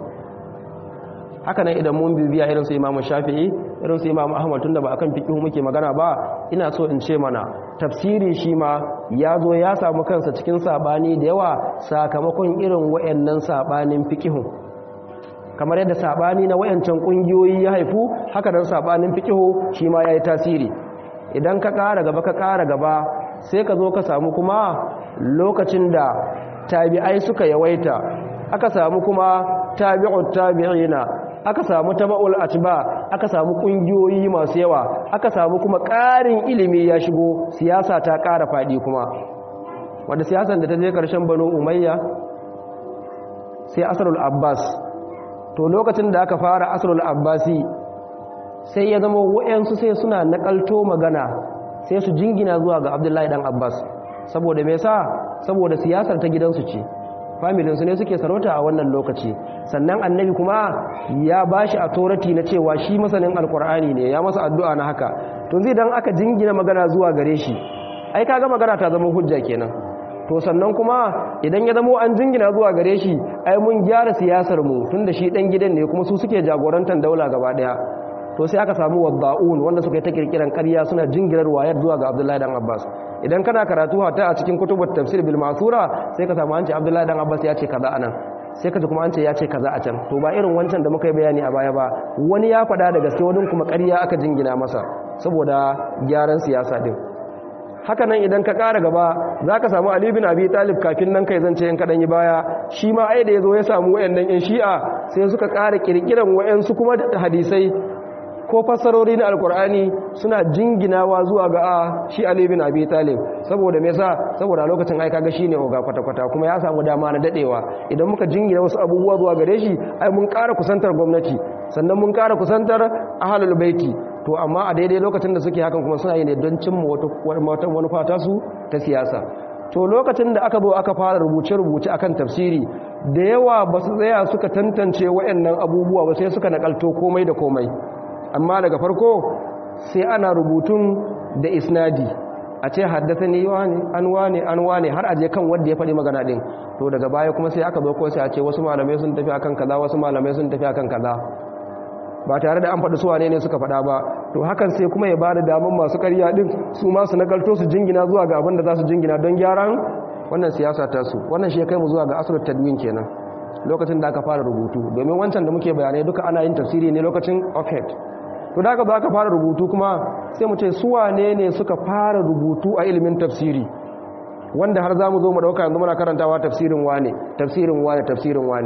haka nan idan mun bibiya irin su imamu shafi'i irin su imamu ahmad tunda ba akan fiqhu muke magana ba ina so in ce mana tafsiri shi ma ya zo ya samu kansa cikin sabani da yawa sakamakon irin wayannan sabanin fiqhu kamar yadda sabani na wayancan kungiyoyi ya haifu haka nan sabanin fiqhu shi ma yayi tasiri idan ka ƙara gaba ka ƙara gaba sai ka zo ka samu kuma lokacin da tabi'ai suka yawaita aka samu kuma tabi'ut tabi'ina aka samu taba'ul atba aka samu kungiyoyi masu yawa aka samu kuma ƙarin ilimi ya shigo siyasa ta ƙara faɗi kuma wanda siyasan da ta je ƙarshen banu umayya sai asrul abbas to lokacin da aka fara asrul abbasi sai ya zama wa'yansu sai suna nakalto magana sai su jingina zuwa ga abdullahi dan abbas saboda me sa saboda siyasar ta gidansu ce familinsu ne suke sarauta a wannan lokaci sannan annabi kuma ya ba shi authority na cewa shi masanin alkur'ani ne ya masa addu'a na haka to zai dan aka jingina magana zuwa gare shi ai kaga magana ta zama hujja kenan to sannan kuma idan ya zama an jingina zuwa gare shi ai mun gyara siyasar mu tunda shi dan gidan ne kuma su suke jagorantar daula gaba daya to sai aka samu wadda'un wanda suka yi ta kirkiran ƙarya suna jingirar wayar zuwa ga Abdullahi dan Abbas idan kana karatu hata a cikin kutubut tafsir bil masura sai ka samu an ce Abdullahi dan Abbas ya ce kaza anan sai ka ji kuma an ce ya ce kaza a can to ba irin wancan da muka yi bayani a baya ba wani ya faɗa da gaske wani kuma ƙarya aka jingina masa saboda gyaran siyasa din haka nan idan ka ƙara gaba za ka samu Ali bin Abi Talib kafin nan kai zance yan kaɗan yi baya shi ma ai da ya zo ya samu wayannan yan shi'a sai suka ƙara ƙirƙiran wayansu kuma hadisai ko fassarori na alkur'ani suna jinginawa zuwa ga a shi Ali bin Abi Talib saboda me yasa saboda lokacin ai kaga shine oga kwata-kwata kuma ya samu dama na dadewa idan muka jingina wasu abubuwa zuwa gare shi ai mun ƙara kusantar gwamnati sannan mun ƙara kusantar ahlul baiti to amma a daidai lokacin da suke hakan kuma suna yi ne don cimma wata manufa ta su ta siyasa to lokacin da aka zo aka fara rubuce-rubuce akan tafsiri da yawa ba su tsaya suka tantance waɗannan abubuwa ba sai suka nakalto komai da komai amma daga farko sai ana rubutun da isnadi a ce haddasa ne wani an wane an wane har aje kan wanda ya faɗi magana ɗin to daga baya kuma sai aka zo ko sai a ce wasu malamai sun tafi akan kaza wasu malamai sun tafi akan kaza ba tare da an faɗi su wane ne suka faɗa ba to hakan sai kuma ya bada damar masu ƙarya ɗin su ma su nakalto su jingina zuwa ga abin da za su jingina don gyaran wannan siyasa ta su wannan shi ya kai mu zuwa ga asirar tadwin kenan lokacin da aka fara rubutu domin wancan da muke bayanai duka ana yin tafsiri ne lokacin offhead to da aka zo aka fara rubutu kuma sai mu ce su wane ne suka fara rubutu a ilimin tafsiri wanda har za mu zo mu ɗauka yanzu muna karantawa tafsirin wane tafsirin wane tafsirin wane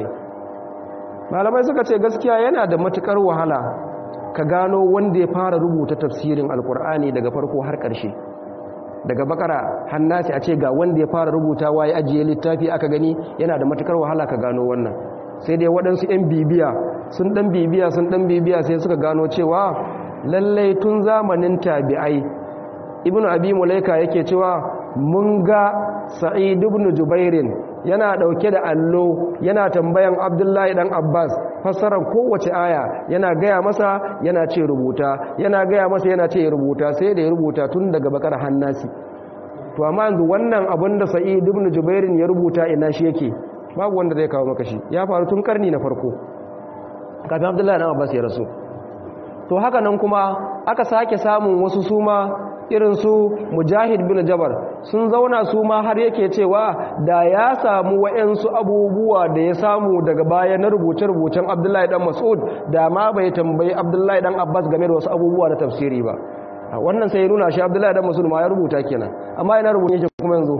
malamai suka ce gaskiya yana da matukar wahala ka gano wanda ya fara rubuta tafsirin alkur'ani daga farko har ƙarshe daga bakara hannasi a ce ga wanda ya fara rubutawa ya ajiye littafi aka gani yana da matukar wahala ka gano wannan sai dai waɗansu 'yan bibiya sun ɗan bibiya sun ɗan bibiya sai suka gano cewa lallai tun zamanin tabi'ai ibn abi mulaika yake cewa mun ga sa'id ibn jubairin yana dauke da allo yana tambayan abdullahi dan abbas fassarar kowace aya yana gaya masa yana ce rubuta yana gaya masa yana ce rubuta sai da ya rubuta tun daga bakar hannasi to amma yanzu wannan abin da sa'id ibn jubairin ya rubuta ina shi yake babu wanda zai kawo maka shi ya faru tun karni na farko kafin abdullahi dan abbas ya rasu to haka nan kuma aka sake samun wasu suma irin su mujahid bin jabar sun zauna su ma har yake cewa da ya samu wa'yansu abubuwa da ya samu daga baya na rubuce-rubucen abdullahi dan mas'ud da ma bai tambayi abdullahi dan abbas game da wasu abubuwa da tafsiri ba wannan sai ya nuna shi abdullahi dan mas'ud ma ya rubuta kenan amma yana rubuce shi kuma yanzu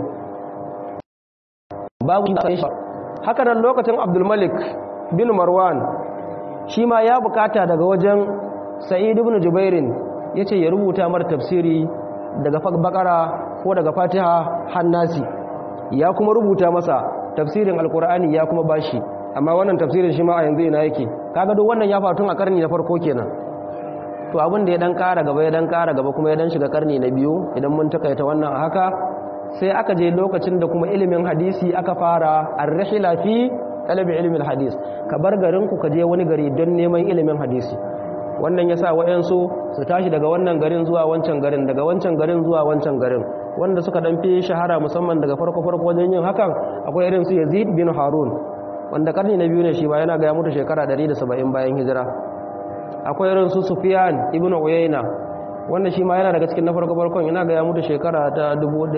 babu haka nan lokacin abdulmalik bin marwan shi ma ya bukata daga wajen sa'id ibn jubairin ya ce ya rubuta mara tafsiri daga bakara ko daga fatiha hannasi ya kuma rubuta masa tafsirin alkur'ani ya kuma bashi amma wannan tafsirin shi ma a yanzu ina yake kaga duk wannan ya faru a karni na farko kenan to abin da ya dan kara gaba ya dan kara gaba kuma ya dan shiga karni na biyu idan mun takaita wannan a haka sai aka je lokacin da kuma ilimin hadisi aka fara ar-rihla fi talabi ilmin hadis ka bar garin ku ka je wani gari don neman ilimin hadisi wannan ya sa wa'yansu su tashi daga wannan garin zuwa wancan garin daga wancan garin zuwa wancan garin wanda suka dan fi shahara musamman daga farko-farko wajen yin hakan akwai irin su yazid bin harun wanda karni na biyu ne shi ba yana ga ya mutu shekara 170 bayan hijira akwai irin su sufyan ibn uyayna wanda shi ma yana daga cikin na farko-farkon yana ga ya mutu shekara ta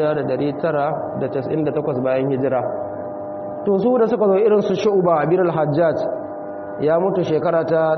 1998 bayan hijira to su da suka zo irin su shu'ba bin al-hajjaj ya mutu shekara ta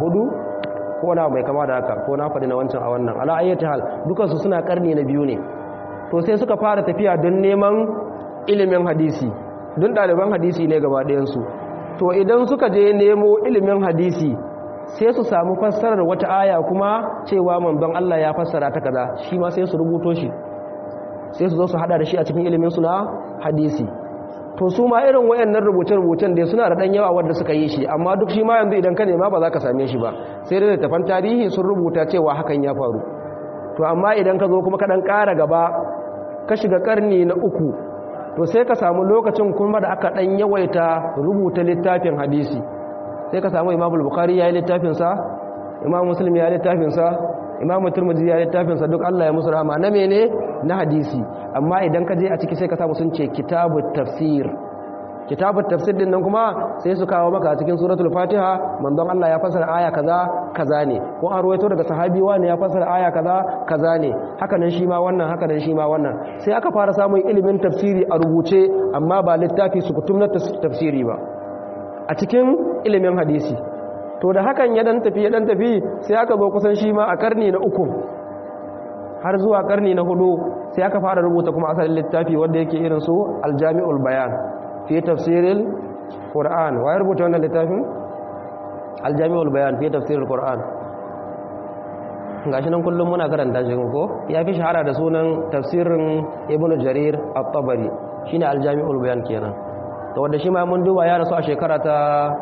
164 ko na mai kama da haka ko na faɗi na wancan a wannan ala ayyata hal dukansu suna karni na biyu ne to sai suka fara tafiya don neman ilimin hadisi don ɗaliban hadisi ne gaba ɗayansu to idan suka je nemo ilimin hadisi sai su samu fassarar wata aya kuma cewa manzon Allah ya fassara ta kaza shi ma sai su rubuto shi sai su zo su hada da shi a cikin ilimin su na hadisi to su ma irin wayannan rubuce-rubucen da suna da dan yawa wanda suka yi shi amma duk shi ma yanzu idan ka nema ba za ka same shi ba sai dai tafan tarihi sun rubuta cewa hakan ya faru to amma idan ka zo kuma ka dan ƙara gaba ka shiga karni na uku to sai ka samu lokacin kuma da aka dan yawaita rubuta littafin hadisi sai ka samu imamul bukhari ya yi littafinsa imam muslim ya yi littafinsa imam turmuzi ya yi littafinsa duk allah ya musu rahama na mene na hadisi amma idan ka je a ciki sai ka samu sun ce kitabu tafsir kitabu tafsir din nan kuma sai su kawo maka a cikin suratul fatiha manzon allah ya fasara aya kaza kaza ne ko an ruwaito daga sahabi wani ya fasara aya kaza kaza ne haka nan shi ma wannan haka nan shi ma wannan sai aka fara samun ilimin tafsiri a rubuce amma ba littafi su kutum na tafsiri ba a cikin ilimin hadisi to da hakan ya dan tafi ya dan tafi sai aka zo kusan shi ma a karni na uku har zuwa karni na hudu sai aka fara rubuta kuma asalin littafi wanda yake irin su aljami'ul bayan fi tafsiril qur'an wa rubuta wannan littafin aljami'ul bayan fi tafsiril qur'an gashi nan kullum muna karanta shi ko ya fi shahara da sunan tafsirin ibnu jarir at-tabari shine aljami'ul bayan kenan to wanda shi ma mun duba ya rasu a shekara ta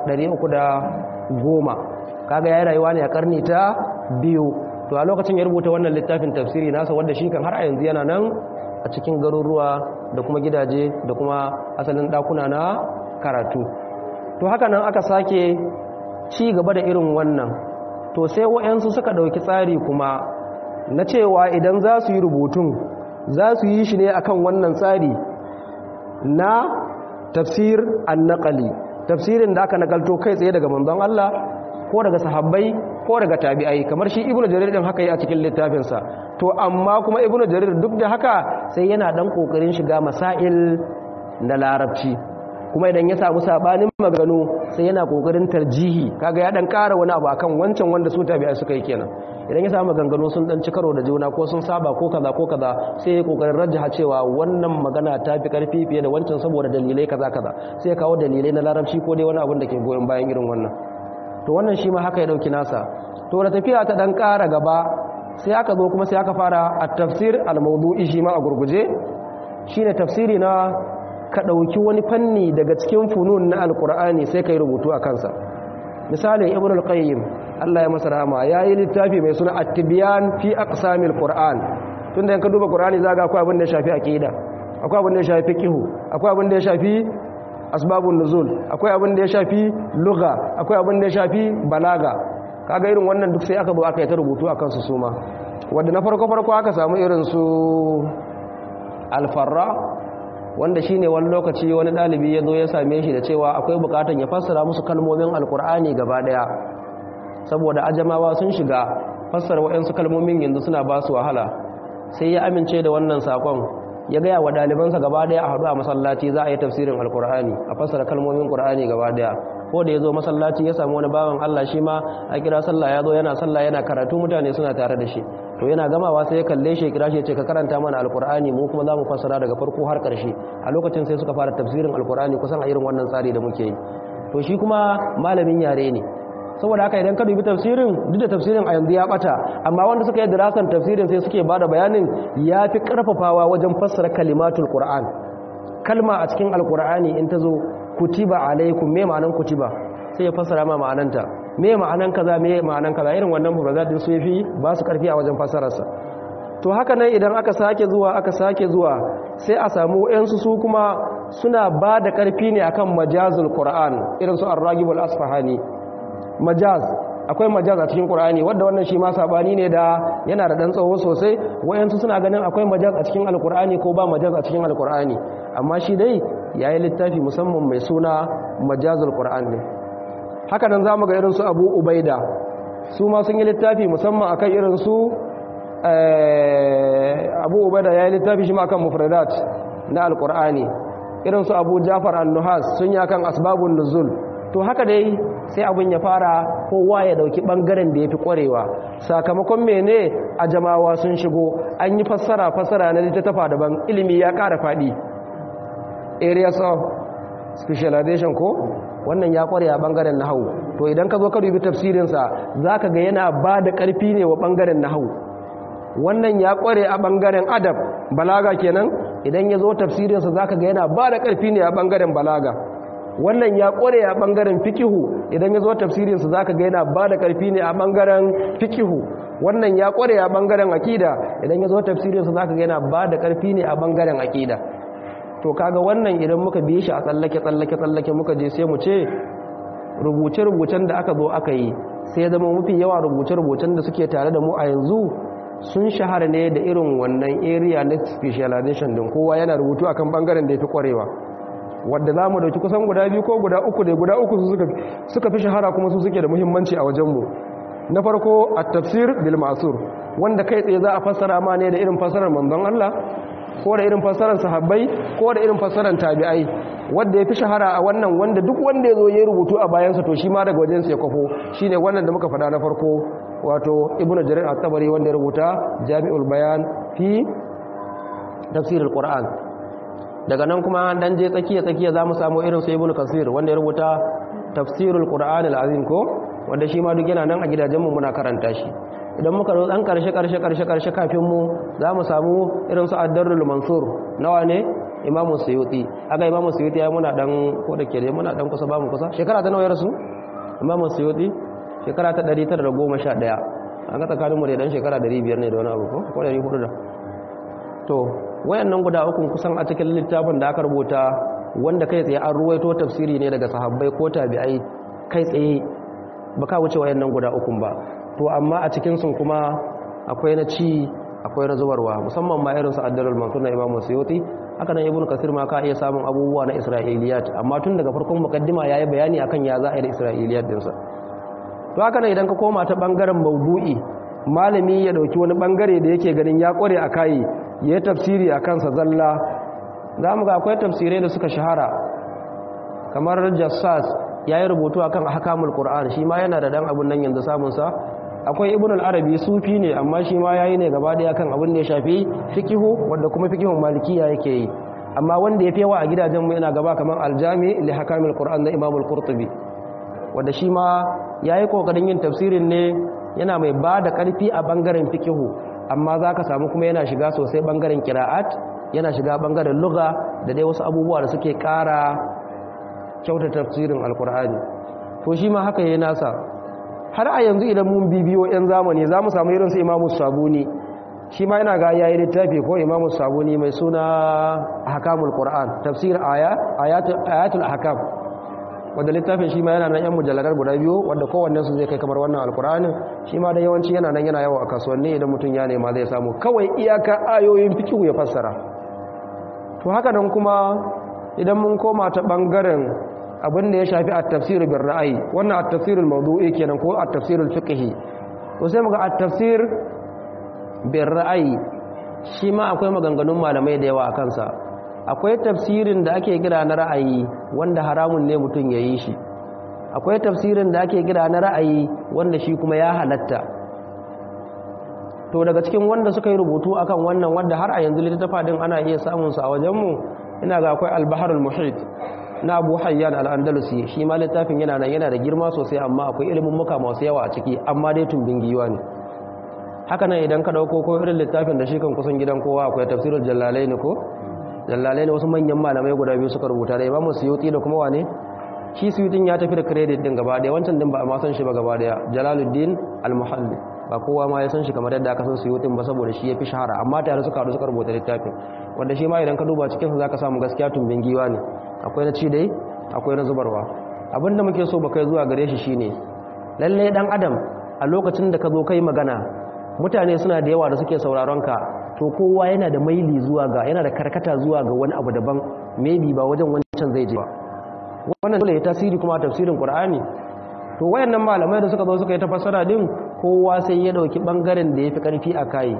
310 kaga yayi rayuwa ne a karni ta biyu to a lokacin ya rubuta wannan littafin tafsiri nasa wanda shi kan har a yanzu yana nan a cikin garuruwa da kuma gidaje da kuma asalin dakuna na karatu to haka nan aka sake ci gaba da irin wannan to sai wayansu suka dauki tsari kuma na cewa idan za su yi rubutun za su yi shi ne akan wannan tsari na tafsir annaqali tafsirin da aka nakalto kai tsaye daga manzon Allah ko daga sahabbai ko daga tabi'ai kamar shi ibnu jarir din haka yi a cikin littafinsa to amma kuma ibnu jarir duk da haka sai yana dan kokarin shiga masail na larabci kuma idan ya samu sabanin maganu sai yana kokarin tarjihi kaga ya dan ƙara wani abu akan wancan wanda su tabi'ai suka yi kenan idan ya samu maganganu sun dan ci karo da juna ko sun saba ko kaza ko kaza sai ya kokarin rajjaha cewa wannan magana ta fi karfi fiye da wancan saboda dalilai kaza kaza sai ya kawo dalilai na larabci ko dai wani abun da ke goyon bayan irin wannan to wannan shi ma haka ya dauki nasa to da tafiya ta dan ƙara gaba sai aka zo kuma sai aka fara at-tafsir al-mawdu'i shi ma a gurguje shine tafsiri na ka dauki wani fanni daga cikin funun na alqur'ani sai kai rubutu a kansa misalin ibn al-qayyim Allah ya masa rahama yayi littafi mai suna at-tibyan fi aqsamil qur'an tunda ka duba qur'ani zaga akwai abin da ya shafi aqida akwai abin da ya shafi fiqh akwai abin da ya shafi asbabun nuzul akwai abin da ya shafi lugha akwai abin da ya shafi balaga kaga irin wannan duk sai aka zo aka yi ta rubutu akan su suma wanda na farko farko aka samu irin su alfarra wanda shine wani lokaci wani dalibi ya zo ya same shi da cewa akwai bukatan ya fassara musu kalmomin alkur'ani gaba daya saboda ajamawa sun shiga fassara waɗansu kalmomin yanzu suna ba su wahala sai ya amince da wannan sakon ya gaya wa ɗalibansa gaba daya a haɗu a masallaci za a yi tafsirin alkur'ani a fassara kalmomin ƙur'ani gaba daya ko da ya zo masallaci ya samu wani bawan Allah shi ma a kira sallah ya zo yana sallah yana karatu mutane suna tare da shi to yana gamawa sai ya kalle shi ya kira shi ya ce ka karanta mana alkur'ani mu kuma za mu fassara daga farko har ƙarshe a lokacin sai suka fara tafsirin alkur'ani kusan a irin wannan tsari da muke yi to shi kuma malamin yare ne saboda haka idan ka dubi tafsirin duk da tafsirin a yanzu ya bata amma wanda suka yi dirasan tafsirin sai suke bada bayanin ya fi karfafawa wajen fassara kalimatul qur'an kalma a cikin alqur'ani in ta zo kutiba alaikum me ma'anan kutiba sai ya fassara ma ma'ananta me ma'anan kaza me ma'anan kaza irin wannan mufradat din su yafi ba su karfi a wajen fassararsa to haka nan idan aka sake zuwa aka sake zuwa sai a samu wayansu su kuma suna ba da karfi ne akan majazul qur'an irin su ar-ragibul asfahani majaz akwai majaz a cikin qur'ani wanda wannan shi ma sabani ne da yana da dan tsawo sosai wayansu suna ganin akwai majaz a cikin alqur'ani ko ba majaz a cikin alqur'ani amma shi dai yayi littafi musamman mai suna majazul qur'an ne haka nan zamu ga irin su Abu Ubaida su ma sun yi littafi musamman akan irin su Abu Ubaida yayi littafi shi ma akan mufradat na alqur'ani irin su Abu Ja'far an-Nuhas sun yi akan asbabun nuzul to haka dai sai abin ya fara kowa ya dauki bangaren da ya fi kwarewa sakamakon mene a jamawa sun shigo an yi fassara fassara na littattafa daban ilimi ya kara faɗi areas of specialization ko wannan ya kware a bangaren nahawu to idan ka zo ka dubi tafsirinsa za ka ga yana ba da ƙarfi ne wa bangaren nahawu wannan ya kware a bangaren adab balaga kenan idan ya zo tafsirinsa za ka ga yana ba da ƙarfi ne a bangaren balaga wannan ya kware a bangaren fikihu idan ya zo tafsirinsa za ka ga yana ba da ƙarfi ne a bangaren fikihu wannan ya kware a bangaren akida idan ya zo tafsirinsa za ka ga yana ba da ƙarfi ne a bangaren akida to kaga wannan idan muka bi shi a tsallake tsallake tsallake muka je sai mu ce rubuce-rubucen da aka zo aka yi sai zama mafi yawa rubuce-rubucen da suke tare da mu a yanzu sun shahara ne da irin wannan area na specialization din kowa yana rubutu akan bangaren da ya fi kwarewa wadda za mu dauki kusan guda biyu ko guda uku da guda uku suka fi shahara kuma su suke da muhimmanci a wajenmu na farko a tafsir bil masur wanda kai tsaye za a fassara ma ne da irin fassarar manzon Allah ko da irin fassarar sahabbai ko da irin fassarar tabi'ai wanda ya fi shahara a wannan wanda duk wanda ya zo ya rubutu a bayansa to shi ma daga wajensa ya kwafo shi ne wannan da muka faɗa na farko wato ibn jarir at-tabari wanda ya rubuta jami'ul bayan fi tafsirul qur'an daga nan kuma dan je tsakiya tsakiya za mu samu irin su ibn kasir wanda ya rubuta tafsirul qur'an al-azim ko wanda shi ma duk yana nan a gidajenmu muna karanta shi idan muka zo dan karshe karshe karshe karshe kafin mu za mu samu irin su ad-darrul mansur nawa ne imamu suyuti aga imamu suyuti ya muna dan ko da ke dai muna dan kusa ba mu kusa shekara ta nawa ya rasu imamu suyuti shekara ta 911 an ga tsakanin mu da dan shekara 500 ne da wani abu ko ko 400 da to wayannan guda uku kusan a cikin littafin da aka rubuta wanda kai tsaye an ruwaito tafsiri ne daga sahabbai ko tabi'ai kai tsaye baka wuce wayannan guda uku ba to amma a cikin sun kuma akwai na ci akwai na zubarwa musamman ma irin su addalul mansur na imamu suyuti haka nan ibnu kasir ma ka iya samun abubuwa na isra'iliyat amma tun daga farkon mukaddima yayi bayani akan ya za a yi da isra'iliyat dinsa to haka nan idan ka koma ta bangaren maudu'i malami ya dauki wani bangare da yake ganin ya kware a kai ya tafsiri a kansa zalla za mu ga akwai tafsirai da suka shahara kamar jassas ya yi rubutu akan hakamul qur'an shi ma yana da dan abun nan yanzu samunsa akwai ibn al-arabi sufi ne amma shi ma yayi ne gaba daya kan abin da ya shafi fikihu wanda kuma fikihun malikiya yake yi amma wanda yafi yawa a gidajen mu yana gaba kaman al-jami li hakamil qur'an na imam al-qurtubi wanda shi ma yayi kokarin yin tafsirin ne yana mai ba da karfi a bangaren fikihu amma zaka samu kuma yana shiga sosai bangaren qira'at yana shiga bangaren lugha da dai wasu abubuwa da suke kara kyauta tafsirin al-qur'ani to shi ma haka yayi nasa har a yanzu idan mun bibiyo 'yan zamani za mu samu irin su imamu sabuni shi ma yana ga yayi littafi ko imamu sabuni mai suna hakamul qur'an tafsir aya ayatul ahkam wanda littafin shi ma yana nan yan mujalladar guda biyu wanda kowanne su zai kai kamar wannan alqur'ani shi ma da yawanci yana nan yana yawo a kasuwanni idan mutum ya nema zai samu kawai iyaka ayoyin fiqh ya fassara to haka nan kuma idan mun koma ta bangaren abin da ya shafi at-tafsir bil ra'ayi wannan at-tafsir al-mawdu'i kenan ko at-tafsir al-fiqhi to sai muga at-tafsir bil ra'ayi shi ma akwai maganganun malamai da yawa akan sa akwai tafsirin da ake kira na ra'ayi wanda haramun ne mutum ya yi shi akwai tafsirin da ake kira na ra'ayi wanda shi kuma ya halatta to daga cikin wanda suka yi rubutu akan wannan wanda har a yanzu littafa din ana iya samun sa a wajenmu ina ga akwai al-baharul muhit na abu hayyan al'andalusi shi ma littafin yana nan yana da girma sosai amma akwai ilimin muka masu yawa a ciki amma dai tumbin giwa ne haka nan idan ka dauko ko irin littafin da shi kan kusan gidan kowa akwai tafsirul jallalai ne ko jallalai ne wasu manyan malamai guda biyu suka rubuta da imamu suyuti da kuma wane shi suyutin ya tafi da credit din gaba daya wancan din ba a ma san shi ba gaba daya jalaluddin al-muhalli ba kowa ma ya san shi kamar yadda aka san suyutin ba saboda shi ya fi shahara amma tare suka haɗu suka rubuta littafin wanda shi ma idan ka duba cikinsa za ka samu gaskiya tumbin giwa ne akwai na ci dai akwai na zubarwa abinda muke so ba kai zuwa gare shi shine lalle dan adam a lokacin da ka zo kai magana mutane suna da yawa da suke sauraron ka to kowa yana da maili zuwa ga yana da karkata zuwa ga wani abu daban maybe ba wajen wancan zai je ba wannan dole ya tasiri kuma tafsirin qur'ani to wayannan malamai da suka zo suka yi ta fassara din kowa sai ya dauki bangaren da yafi karfi a kai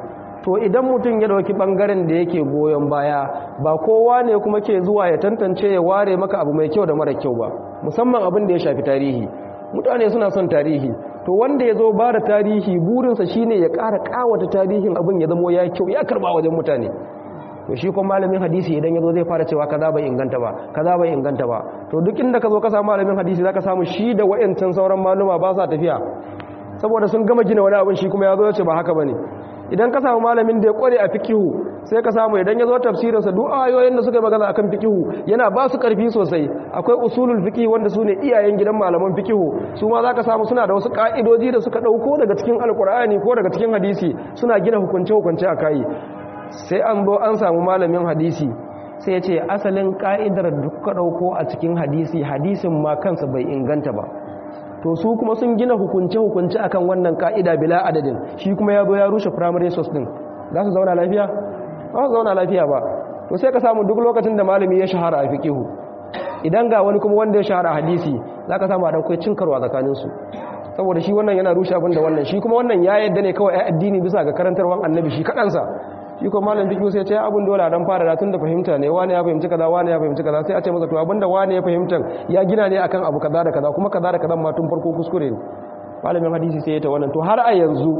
to idan mutum ya dauki bangaren da yake goyon baya ba kowa ne kuma ke zuwa ya tantance ya ware maka abu mai kyau da mara kyau ba musamman abin da ya shafi tarihi mutane suna son tarihi to wanda ya zo ba da tarihi burinsa shine ya ƙara ƙawata tarihin abin ya zamo ya kyau ya karba wajen mutane to shi kuma malamin hadisi idan ya zo zai fara cewa kaza bai inganta ba kaza bai inganta ba to duk inda ka zo ka samu malamin hadisi zaka samu shi da wayancan sauran maluma ba sa tafiya saboda sun gama gina wani abin shi kuma ya zo ya ce ba haka bane idan ka samu malamin da ya kware a fikihu sai ka samu idan ya zo tafsirinsa duk ayoyin da suka yi magana akan fikihu yana ba su karfi sosai akwai usulul fiqh wanda su ne iyayen gidan malaman fikihu su ma zaka samu suna da wasu ka'idoji da suka dauko daga cikin alkur'ani ko daga cikin hadisi suna gina hukunce hukunce a kai sai an zo an samu malamin hadisi sai ya ce asalin ka'idar da kuka dauko a cikin hadisi hadisin ma kansa bai inganta ba to su kuma sun gina hukunce-hukunce akan wannan ka'ida bila adadin shi kuma ya zo ya rushe primary source din za su zauna lafiya ba su zauna lafiya ba to sai ka samu duk lokacin da malami ya shahara a fiqihu idan ga wani kuma wanda ya shahara a hadisi za ka samu a ɗaukai cin karwa tsakaninsu saboda shi wannan yana rushe abin da wannan shi kuma wannan ya yadda ne kawai addini bisa ga karantarwan annabi shi kaɗansa shi kuma malam fiqh sai ce abun dole dan fara da tunda fahimta ne wani ya fahimci kaza wani ya fahimci kaza sai a ce masa to abinda wani ya fahimta ya gina ne akan abu kaza da kaza kuma kaza da kaza ma tun farko kuskure ne malamin hadisi sai ya ta wannan to har a yanzu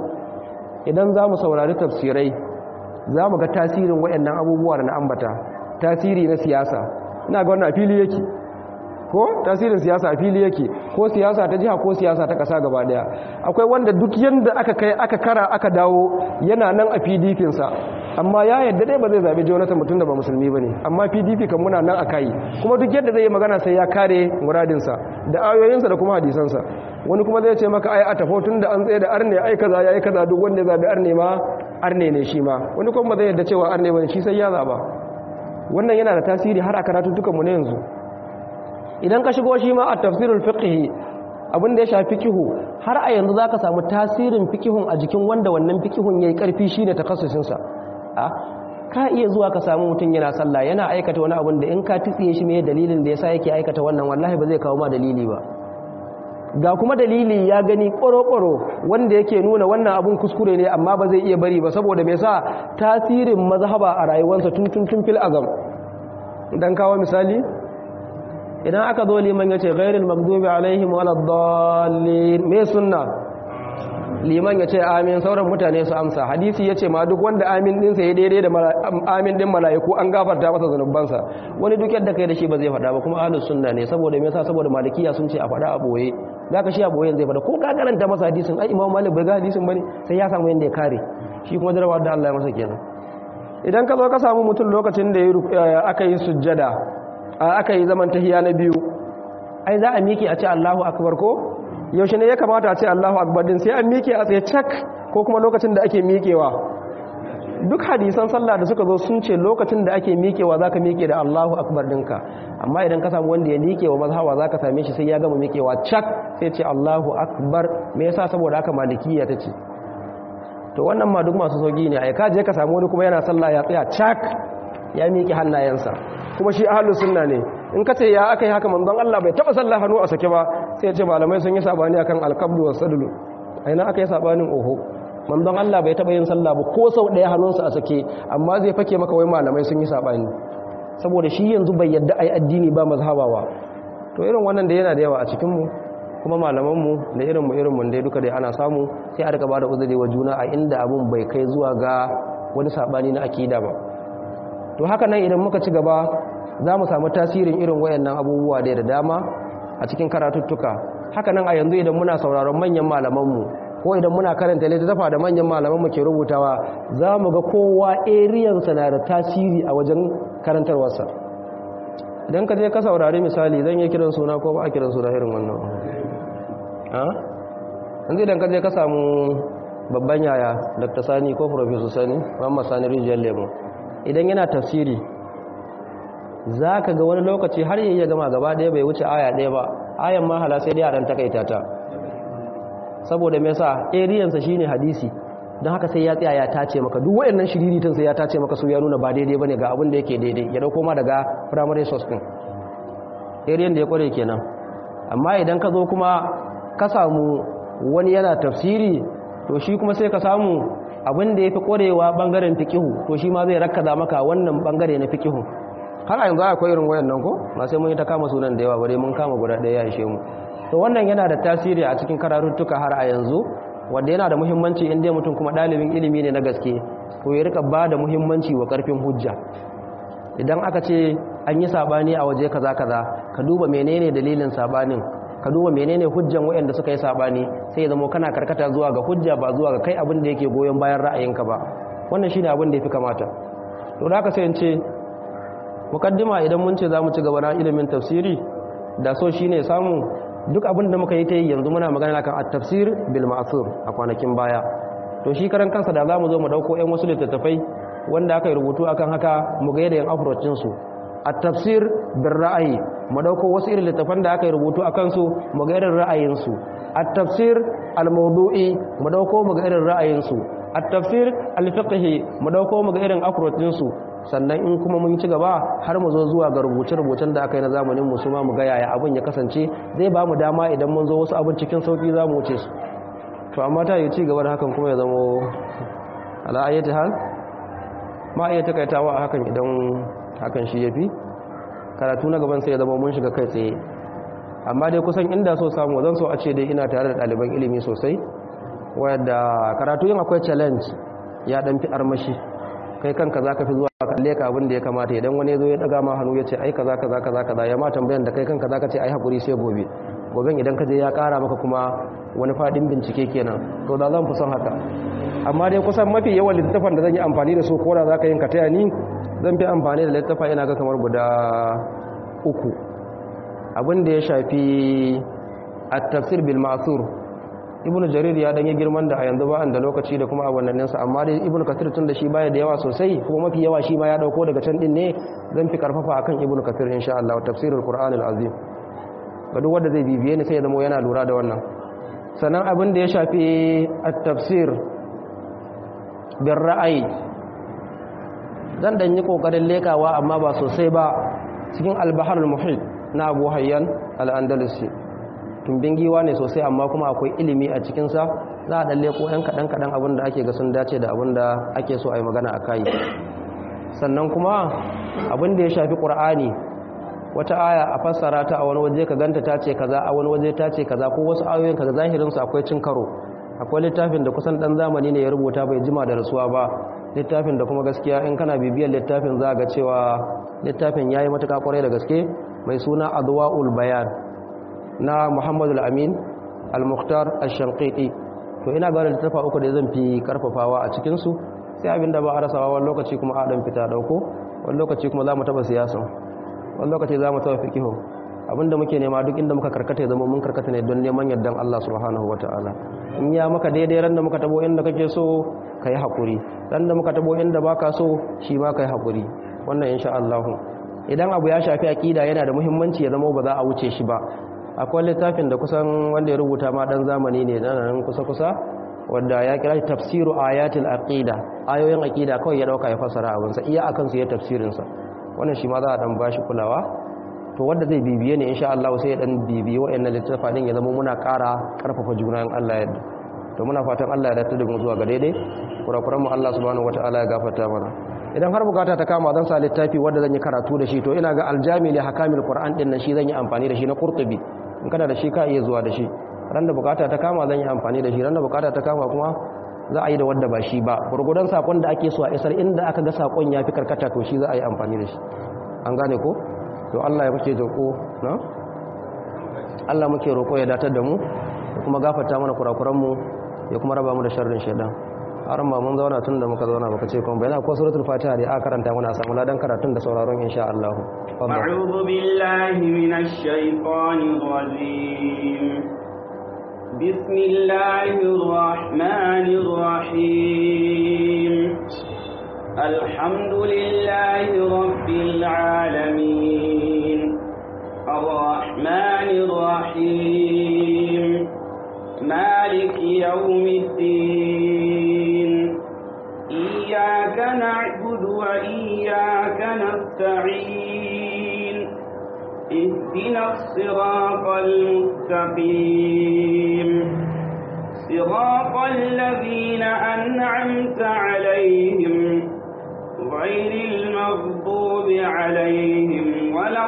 idan za mu saurari tafsirai za mu ga tasirin waɗannan abubuwa da na ambata tasiri na siyasa ina ga wannan a fili yake ko tasirin siyasa a fili yake ko siyasa ta jiha ko siyasa ta kasa gaba daya akwai wanda duk yanda aka kai aka kara aka dawo yana nan a PDP sa amma ya yadda dai ba zai zabe Jonathan mutum da ba musulmi bane amma PDP kan muna nan akai kuma duk yadda zai yi magana sai ya kare muradin sa da ayoyinsa da kuma hadisan sa wani kuma zai ce maka ai a tafo tun da an tsaye da arne ai kaza yayi kaza duk wanda ya zabe arne ma arne ne shi ma wani kuma ba zai yadda cewa arne bane shi sai ya zaba wannan yana da tasiri har a karatu dukan mu ne yanzu idan ka shigo shi ma a tafsirul fiqhi abin da ya shafi fikihu har a yanzu zaka samu tasirin fikihun a jikin wanda wannan fikihun yayi karfi shine takassusin sa a ka iya zuwa ka samu mutum yana sallah yana aikata wani abin da in ka tsiye shi me dalilin da yasa yake aikata wannan wallahi ba zai kawo ma dalili ba ga kuma dalili ya gani ƙwaro-ƙwaro wanda yake nuna wannan abun kuskure ne amma ba zai iya bari ba saboda me sa tasirin mazhaba a rayuwarsa tun tun tun fil azam dan kawo misali idan aka zo liman ya ce ghairil magdubi alaihim waladdallin me sunna liman ya ce amin sauran mutane su amsa hadisi ya ce ma duk wanda amin dinsa ya daidai da amin din mala'iku an gafarta masa zanubansa wani duk yadda kai da shi ba zai faɗa ba kuma ahlus sunna ne saboda me yasa saboda malikiya sun ce a faɗa a boye zaka shi a boyen zai faɗa ko ka karanta masa hadisin ai imam malik bai ga hadisin bane sai ya samu yanda ya kare shi kuma jarabawa da Allah ya masa kenan idan ka zo ka samu mutum lokacin da aka yi sujjada aka yi zaman tahiya na biyu ai za a miƙe a ce Allahu akbar ko yaushe ne ya kamata a ce Allahu akbar din sai an miƙe a tsaye cak ko kuma lokacin da ake miƙewa duk hadisan sallah da suka zo sun ce lokacin da ake miƙewa zaka miƙe da Allahu akbar dinka amma idan ka samu wanda ya miƙe wa mazhawa zaka same shi sai ya gama miƙewa cak sai ce Allahu akbar me yasa saboda haka malikiya tace to wannan ma duk masu sauki ne ai ka je ka samu wani kuma yana sallah ya tsaya cak ya miƙe hannayensa kuma shi ahlus sunna ne in ka ce ya aka yi haka manzon Allah bai taba sallah hannu a sake ba sai ya ce malamai sun yi sabani akan alqabdu was sadlu aina aka yi sabanin oho manzon Allah bai taba yin sallah ba ko sau daya hannunsa a sake amma zai fake maka wai malamai sun yi sabani saboda shi yanzu bai yadda ai addini ba mazhabawa to irin wannan da yana da yawa a cikin mu kuma malaman mu da irin mu irin mu dai duka dai ana samu sai a rika bada uzuri wa juna a inda abun bai kai zuwa ga wani sabani na akida ba to haka nan idan muka ci gaba za mu samu tasirin irin wayannan abubuwa da da dama a cikin karatuttuka haka nan a yanzu idan muna sauraron manyan malamanmu ko idan muna karanta littattafa da manyan malamanmu ke rubutawa za mu ga kowa eriyansa na da tasiri a wajen karantarwarsa idan ka je ka saurari misali zan yi kiran suna ko ba a kiran suna irin wannan yanzu idan ka je ka samu babban yaya dr sani ko professor sani muhammad sani rijiyar lemo idan yana tafsiri za ka ga wani lokaci har yi ya gama gaba ɗaya bai wuce aya ɗaya ba ayan mahala sai dai a ɗan takaita ta saboda mai sa ariyansa shi ne hadisi don haka sai ya tsaya ya tace maka duk waɗannan shiriritan sai ya tace maka su ya nuna ba daidai ba ne ga abin da yake daidai ya ɗauko ma daga primary source ɗin ariyan da ya ƙware kenan amma idan ka zo kuma ka samu wani yana tafsiri to shi kuma sai ka samu abin da yafi korewa bangaren fiqihu to shi ma zai rakkaza maka wannan bangare na fiqihu har a yanzu akwai irin wayannan ko ba sai mun yi ta kama sunan da yawa bare mun kama guda ɗaya ya ishe mu to wannan yana da tasiri a cikin kararuttuka har a yanzu wanda yana da muhimmanci inda mutum kuma ɗalibin ilimi ne na gaske to ya rika ba da muhimmanci wa ƙarfin hujja idan aka ce an yi sabani a waje kaza kaza ka duba menene dalilin sabanin ka duba menene hujjan waɗanda suka yi sabani sai ya zama kana karkata zuwa ga hujja ba zuwa ga kai abin da yake goyon bayan ra'ayinka ba wannan shine abin da yafi kamata to da aka sai in ce mukaddima idan mun ce zamu ci gaba na ilimin tafsiri da so shine samu duk abin da muka yi ta yi yanzu muna magana kan at-tafsir bil ma'thur a kwanakin baya to shi karan kansa da zamu zo mu dauko ƴan wasu littattafai wanda aka yi rubutu akan haka mu ga yadda yin approach su at-tafsir bil ra'ayi mu dauko wasu irin littattafan da aka yi rubutu akan su mu ga irin ra'ayin su at-tafsir al-mawdu'i mu dauko mu ga irin ra'ayin su at-tafsir al-fiqhi mu dauko mu ga irin approach su sannan in kuma mun ci gaba har mu zo zuwa ga rubuce-rubucen da aka yi na zamanin mu ma mu ga yaya abin ya kasance zai ba mu dama idan mun zo wasu abin cikin sauki za mu wuce su to amma ta yi ci gaba da hakan kuma ya zamo ala'ayyati hal ma iya takaitawa a hakan idan hakan shi ya fi karatu na gaban sai ya zama mun shiga kai tsaye amma dai kusan inda so samu zan so a ce dai ina tare da ɗaliban ilimi sosai wadda karatu yin akwai challenge ya ɗan fi armashi kai kanka za ka fi zuwa kalle ka abin da ya kamata idan wani zo ya daga ma hannu ya ce ai kaza kaza kaza kaza ya ma tambayan da kai kanka za ka ce ai hakuri sai gobe goben idan ka je ya kara maka kuma wani fadin bincike kenan to da zan fi son haka amma dai kusan mafi yawan littafan da zan yi amfani da su ko da za ka yin ka taya ni zan fi amfani da littafa ina ga kamar guda uku abin da ya shafi at-tafsir bil ma'thur ibnu jarir ya dan yi girman da a yanzu ba da lokaci da kuma awannin sa amma dai ibnu kathir tun da shi baya da yawa sosai kuma mafi yawa shi ma ya dauko daga can din ne zan fi karfafa akan ibnu kathir insha Allah tafsirul qur'anil azim ga duk wanda zai bibiye ni sai ya zama yana lura da wannan sannan abin da ya shafi at-tafsir bin ra'ayi zan dan yi kokarin lekawa amma ba sosai ba cikin al-baharul muhit na Abu Hayyan al-Andalusi tumbin giwa ne sosai amma kuma akwai ilimi a cikinsa za a ɗalle ko 'yan kaɗan-kaɗan abin da ake ga sun dace da abin da ake so a yi magana a kayi sannan kuma abin da ya shafi ƙur'ani wata aya a fassara ta a wani waje ka ganta ta ce kaza a wani waje ta ce kaza ko wasu ayoyin kaza zahirinsu akwai cin karo akwai littafin da kusan ɗan zamani ne ya rubuta bai jima da rasuwa ba littafin da kuma gaskiya in kana bibiyar littafin za ga cewa littafin ya yi matuƙa ƙwarai da gaske mai suna adwa'ul bayan na muhammadu al'amin al-mukhtar al-shanqiti to ina ga littafa uku da zan fi karfafawa a cikinsu sai abinda ba a rasawa wani lokaci kuma a ɗan fita ɗauko wani lokaci kuma za mu taɓa siyasa wani lokaci za mu taɓa fikihu abinda muke nema duk inda muka karkata ya zama mun karkata ne don neman yardan Allah subhanahu wa ta'ala in ya maka daidai ran da muka tabo inda kake so ka yi haƙuri ran da muka tabo inda baka so shi ma ka yi haƙuri wannan insha Allah idan abu ya shafi aƙida yana da muhimmanci ya zama ba za a wuce shi ba akwai littafin da kusan wanda ya rubuta ma dan zamani ne nan kusa-kusa wanda ya kira tafsiru ayatul aqida ayoyin aqida kawai ya dauka ya fasara abinsa iya akan su ya tafsirin sa wannan shi ma za a dan bashi kulawa to wanda zai bibiye ne insha Allah sai ya dan bibiye wayannan littafin ya zama muna ƙara karfafa juna in Allah ya yarda to muna fatan Allah ya dace da mu zuwa ga daidai kurakuran mu Allah subhanahu wataala ya gafarta mana idan har bukata ta kama zan sa littafi wanda zan yi karatu da shi to ina ga aljami li hakamil qur'an din nan shi zan yi amfani da shi na qurtubi in kana da shi ka iya zuwa da shi ran da bukata ta kama zan yi amfani da shi ran da bukata ta kama kuma za a yi da wanda ba shi ba gurgudan sakon da ake so a isar inda aka ga sakon ya fi karkata to shi za a yi amfani da shi an gane ko to Allah ya muke ko na Allah muke roko ya datar da mu da kuma gafarta mana kurakuran mu ya kuma raba mu da sharrin shaidan haram ba mun zauna tun da muka zauna baka ce kuma bayana ko suratul fatiha da aka karanta mana a samu ladan karatun da sauraron insha Allah a'udhu billahi minash shaitanir rajim bismillahir rahmanir rahim alhamdulillahi rabbil alamin arrahmanir rahim maliki yawmiddin إياك نعبد وإياك نستعين اهدنا الصراط المستقيم صراط الذين أنعمت عليهم غير المغضوب عليهم ولا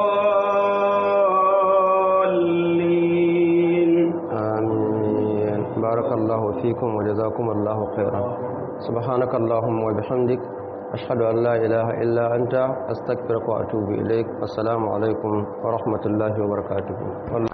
الضالين آمين بارك الله فيكم وجزاكم الله خيرا سبحانك اللهم وبحمدك أشهد أن لا إله إلا أنت أستغفرك وأتوب إليك السلام عليكم ورحمة الله وبركاته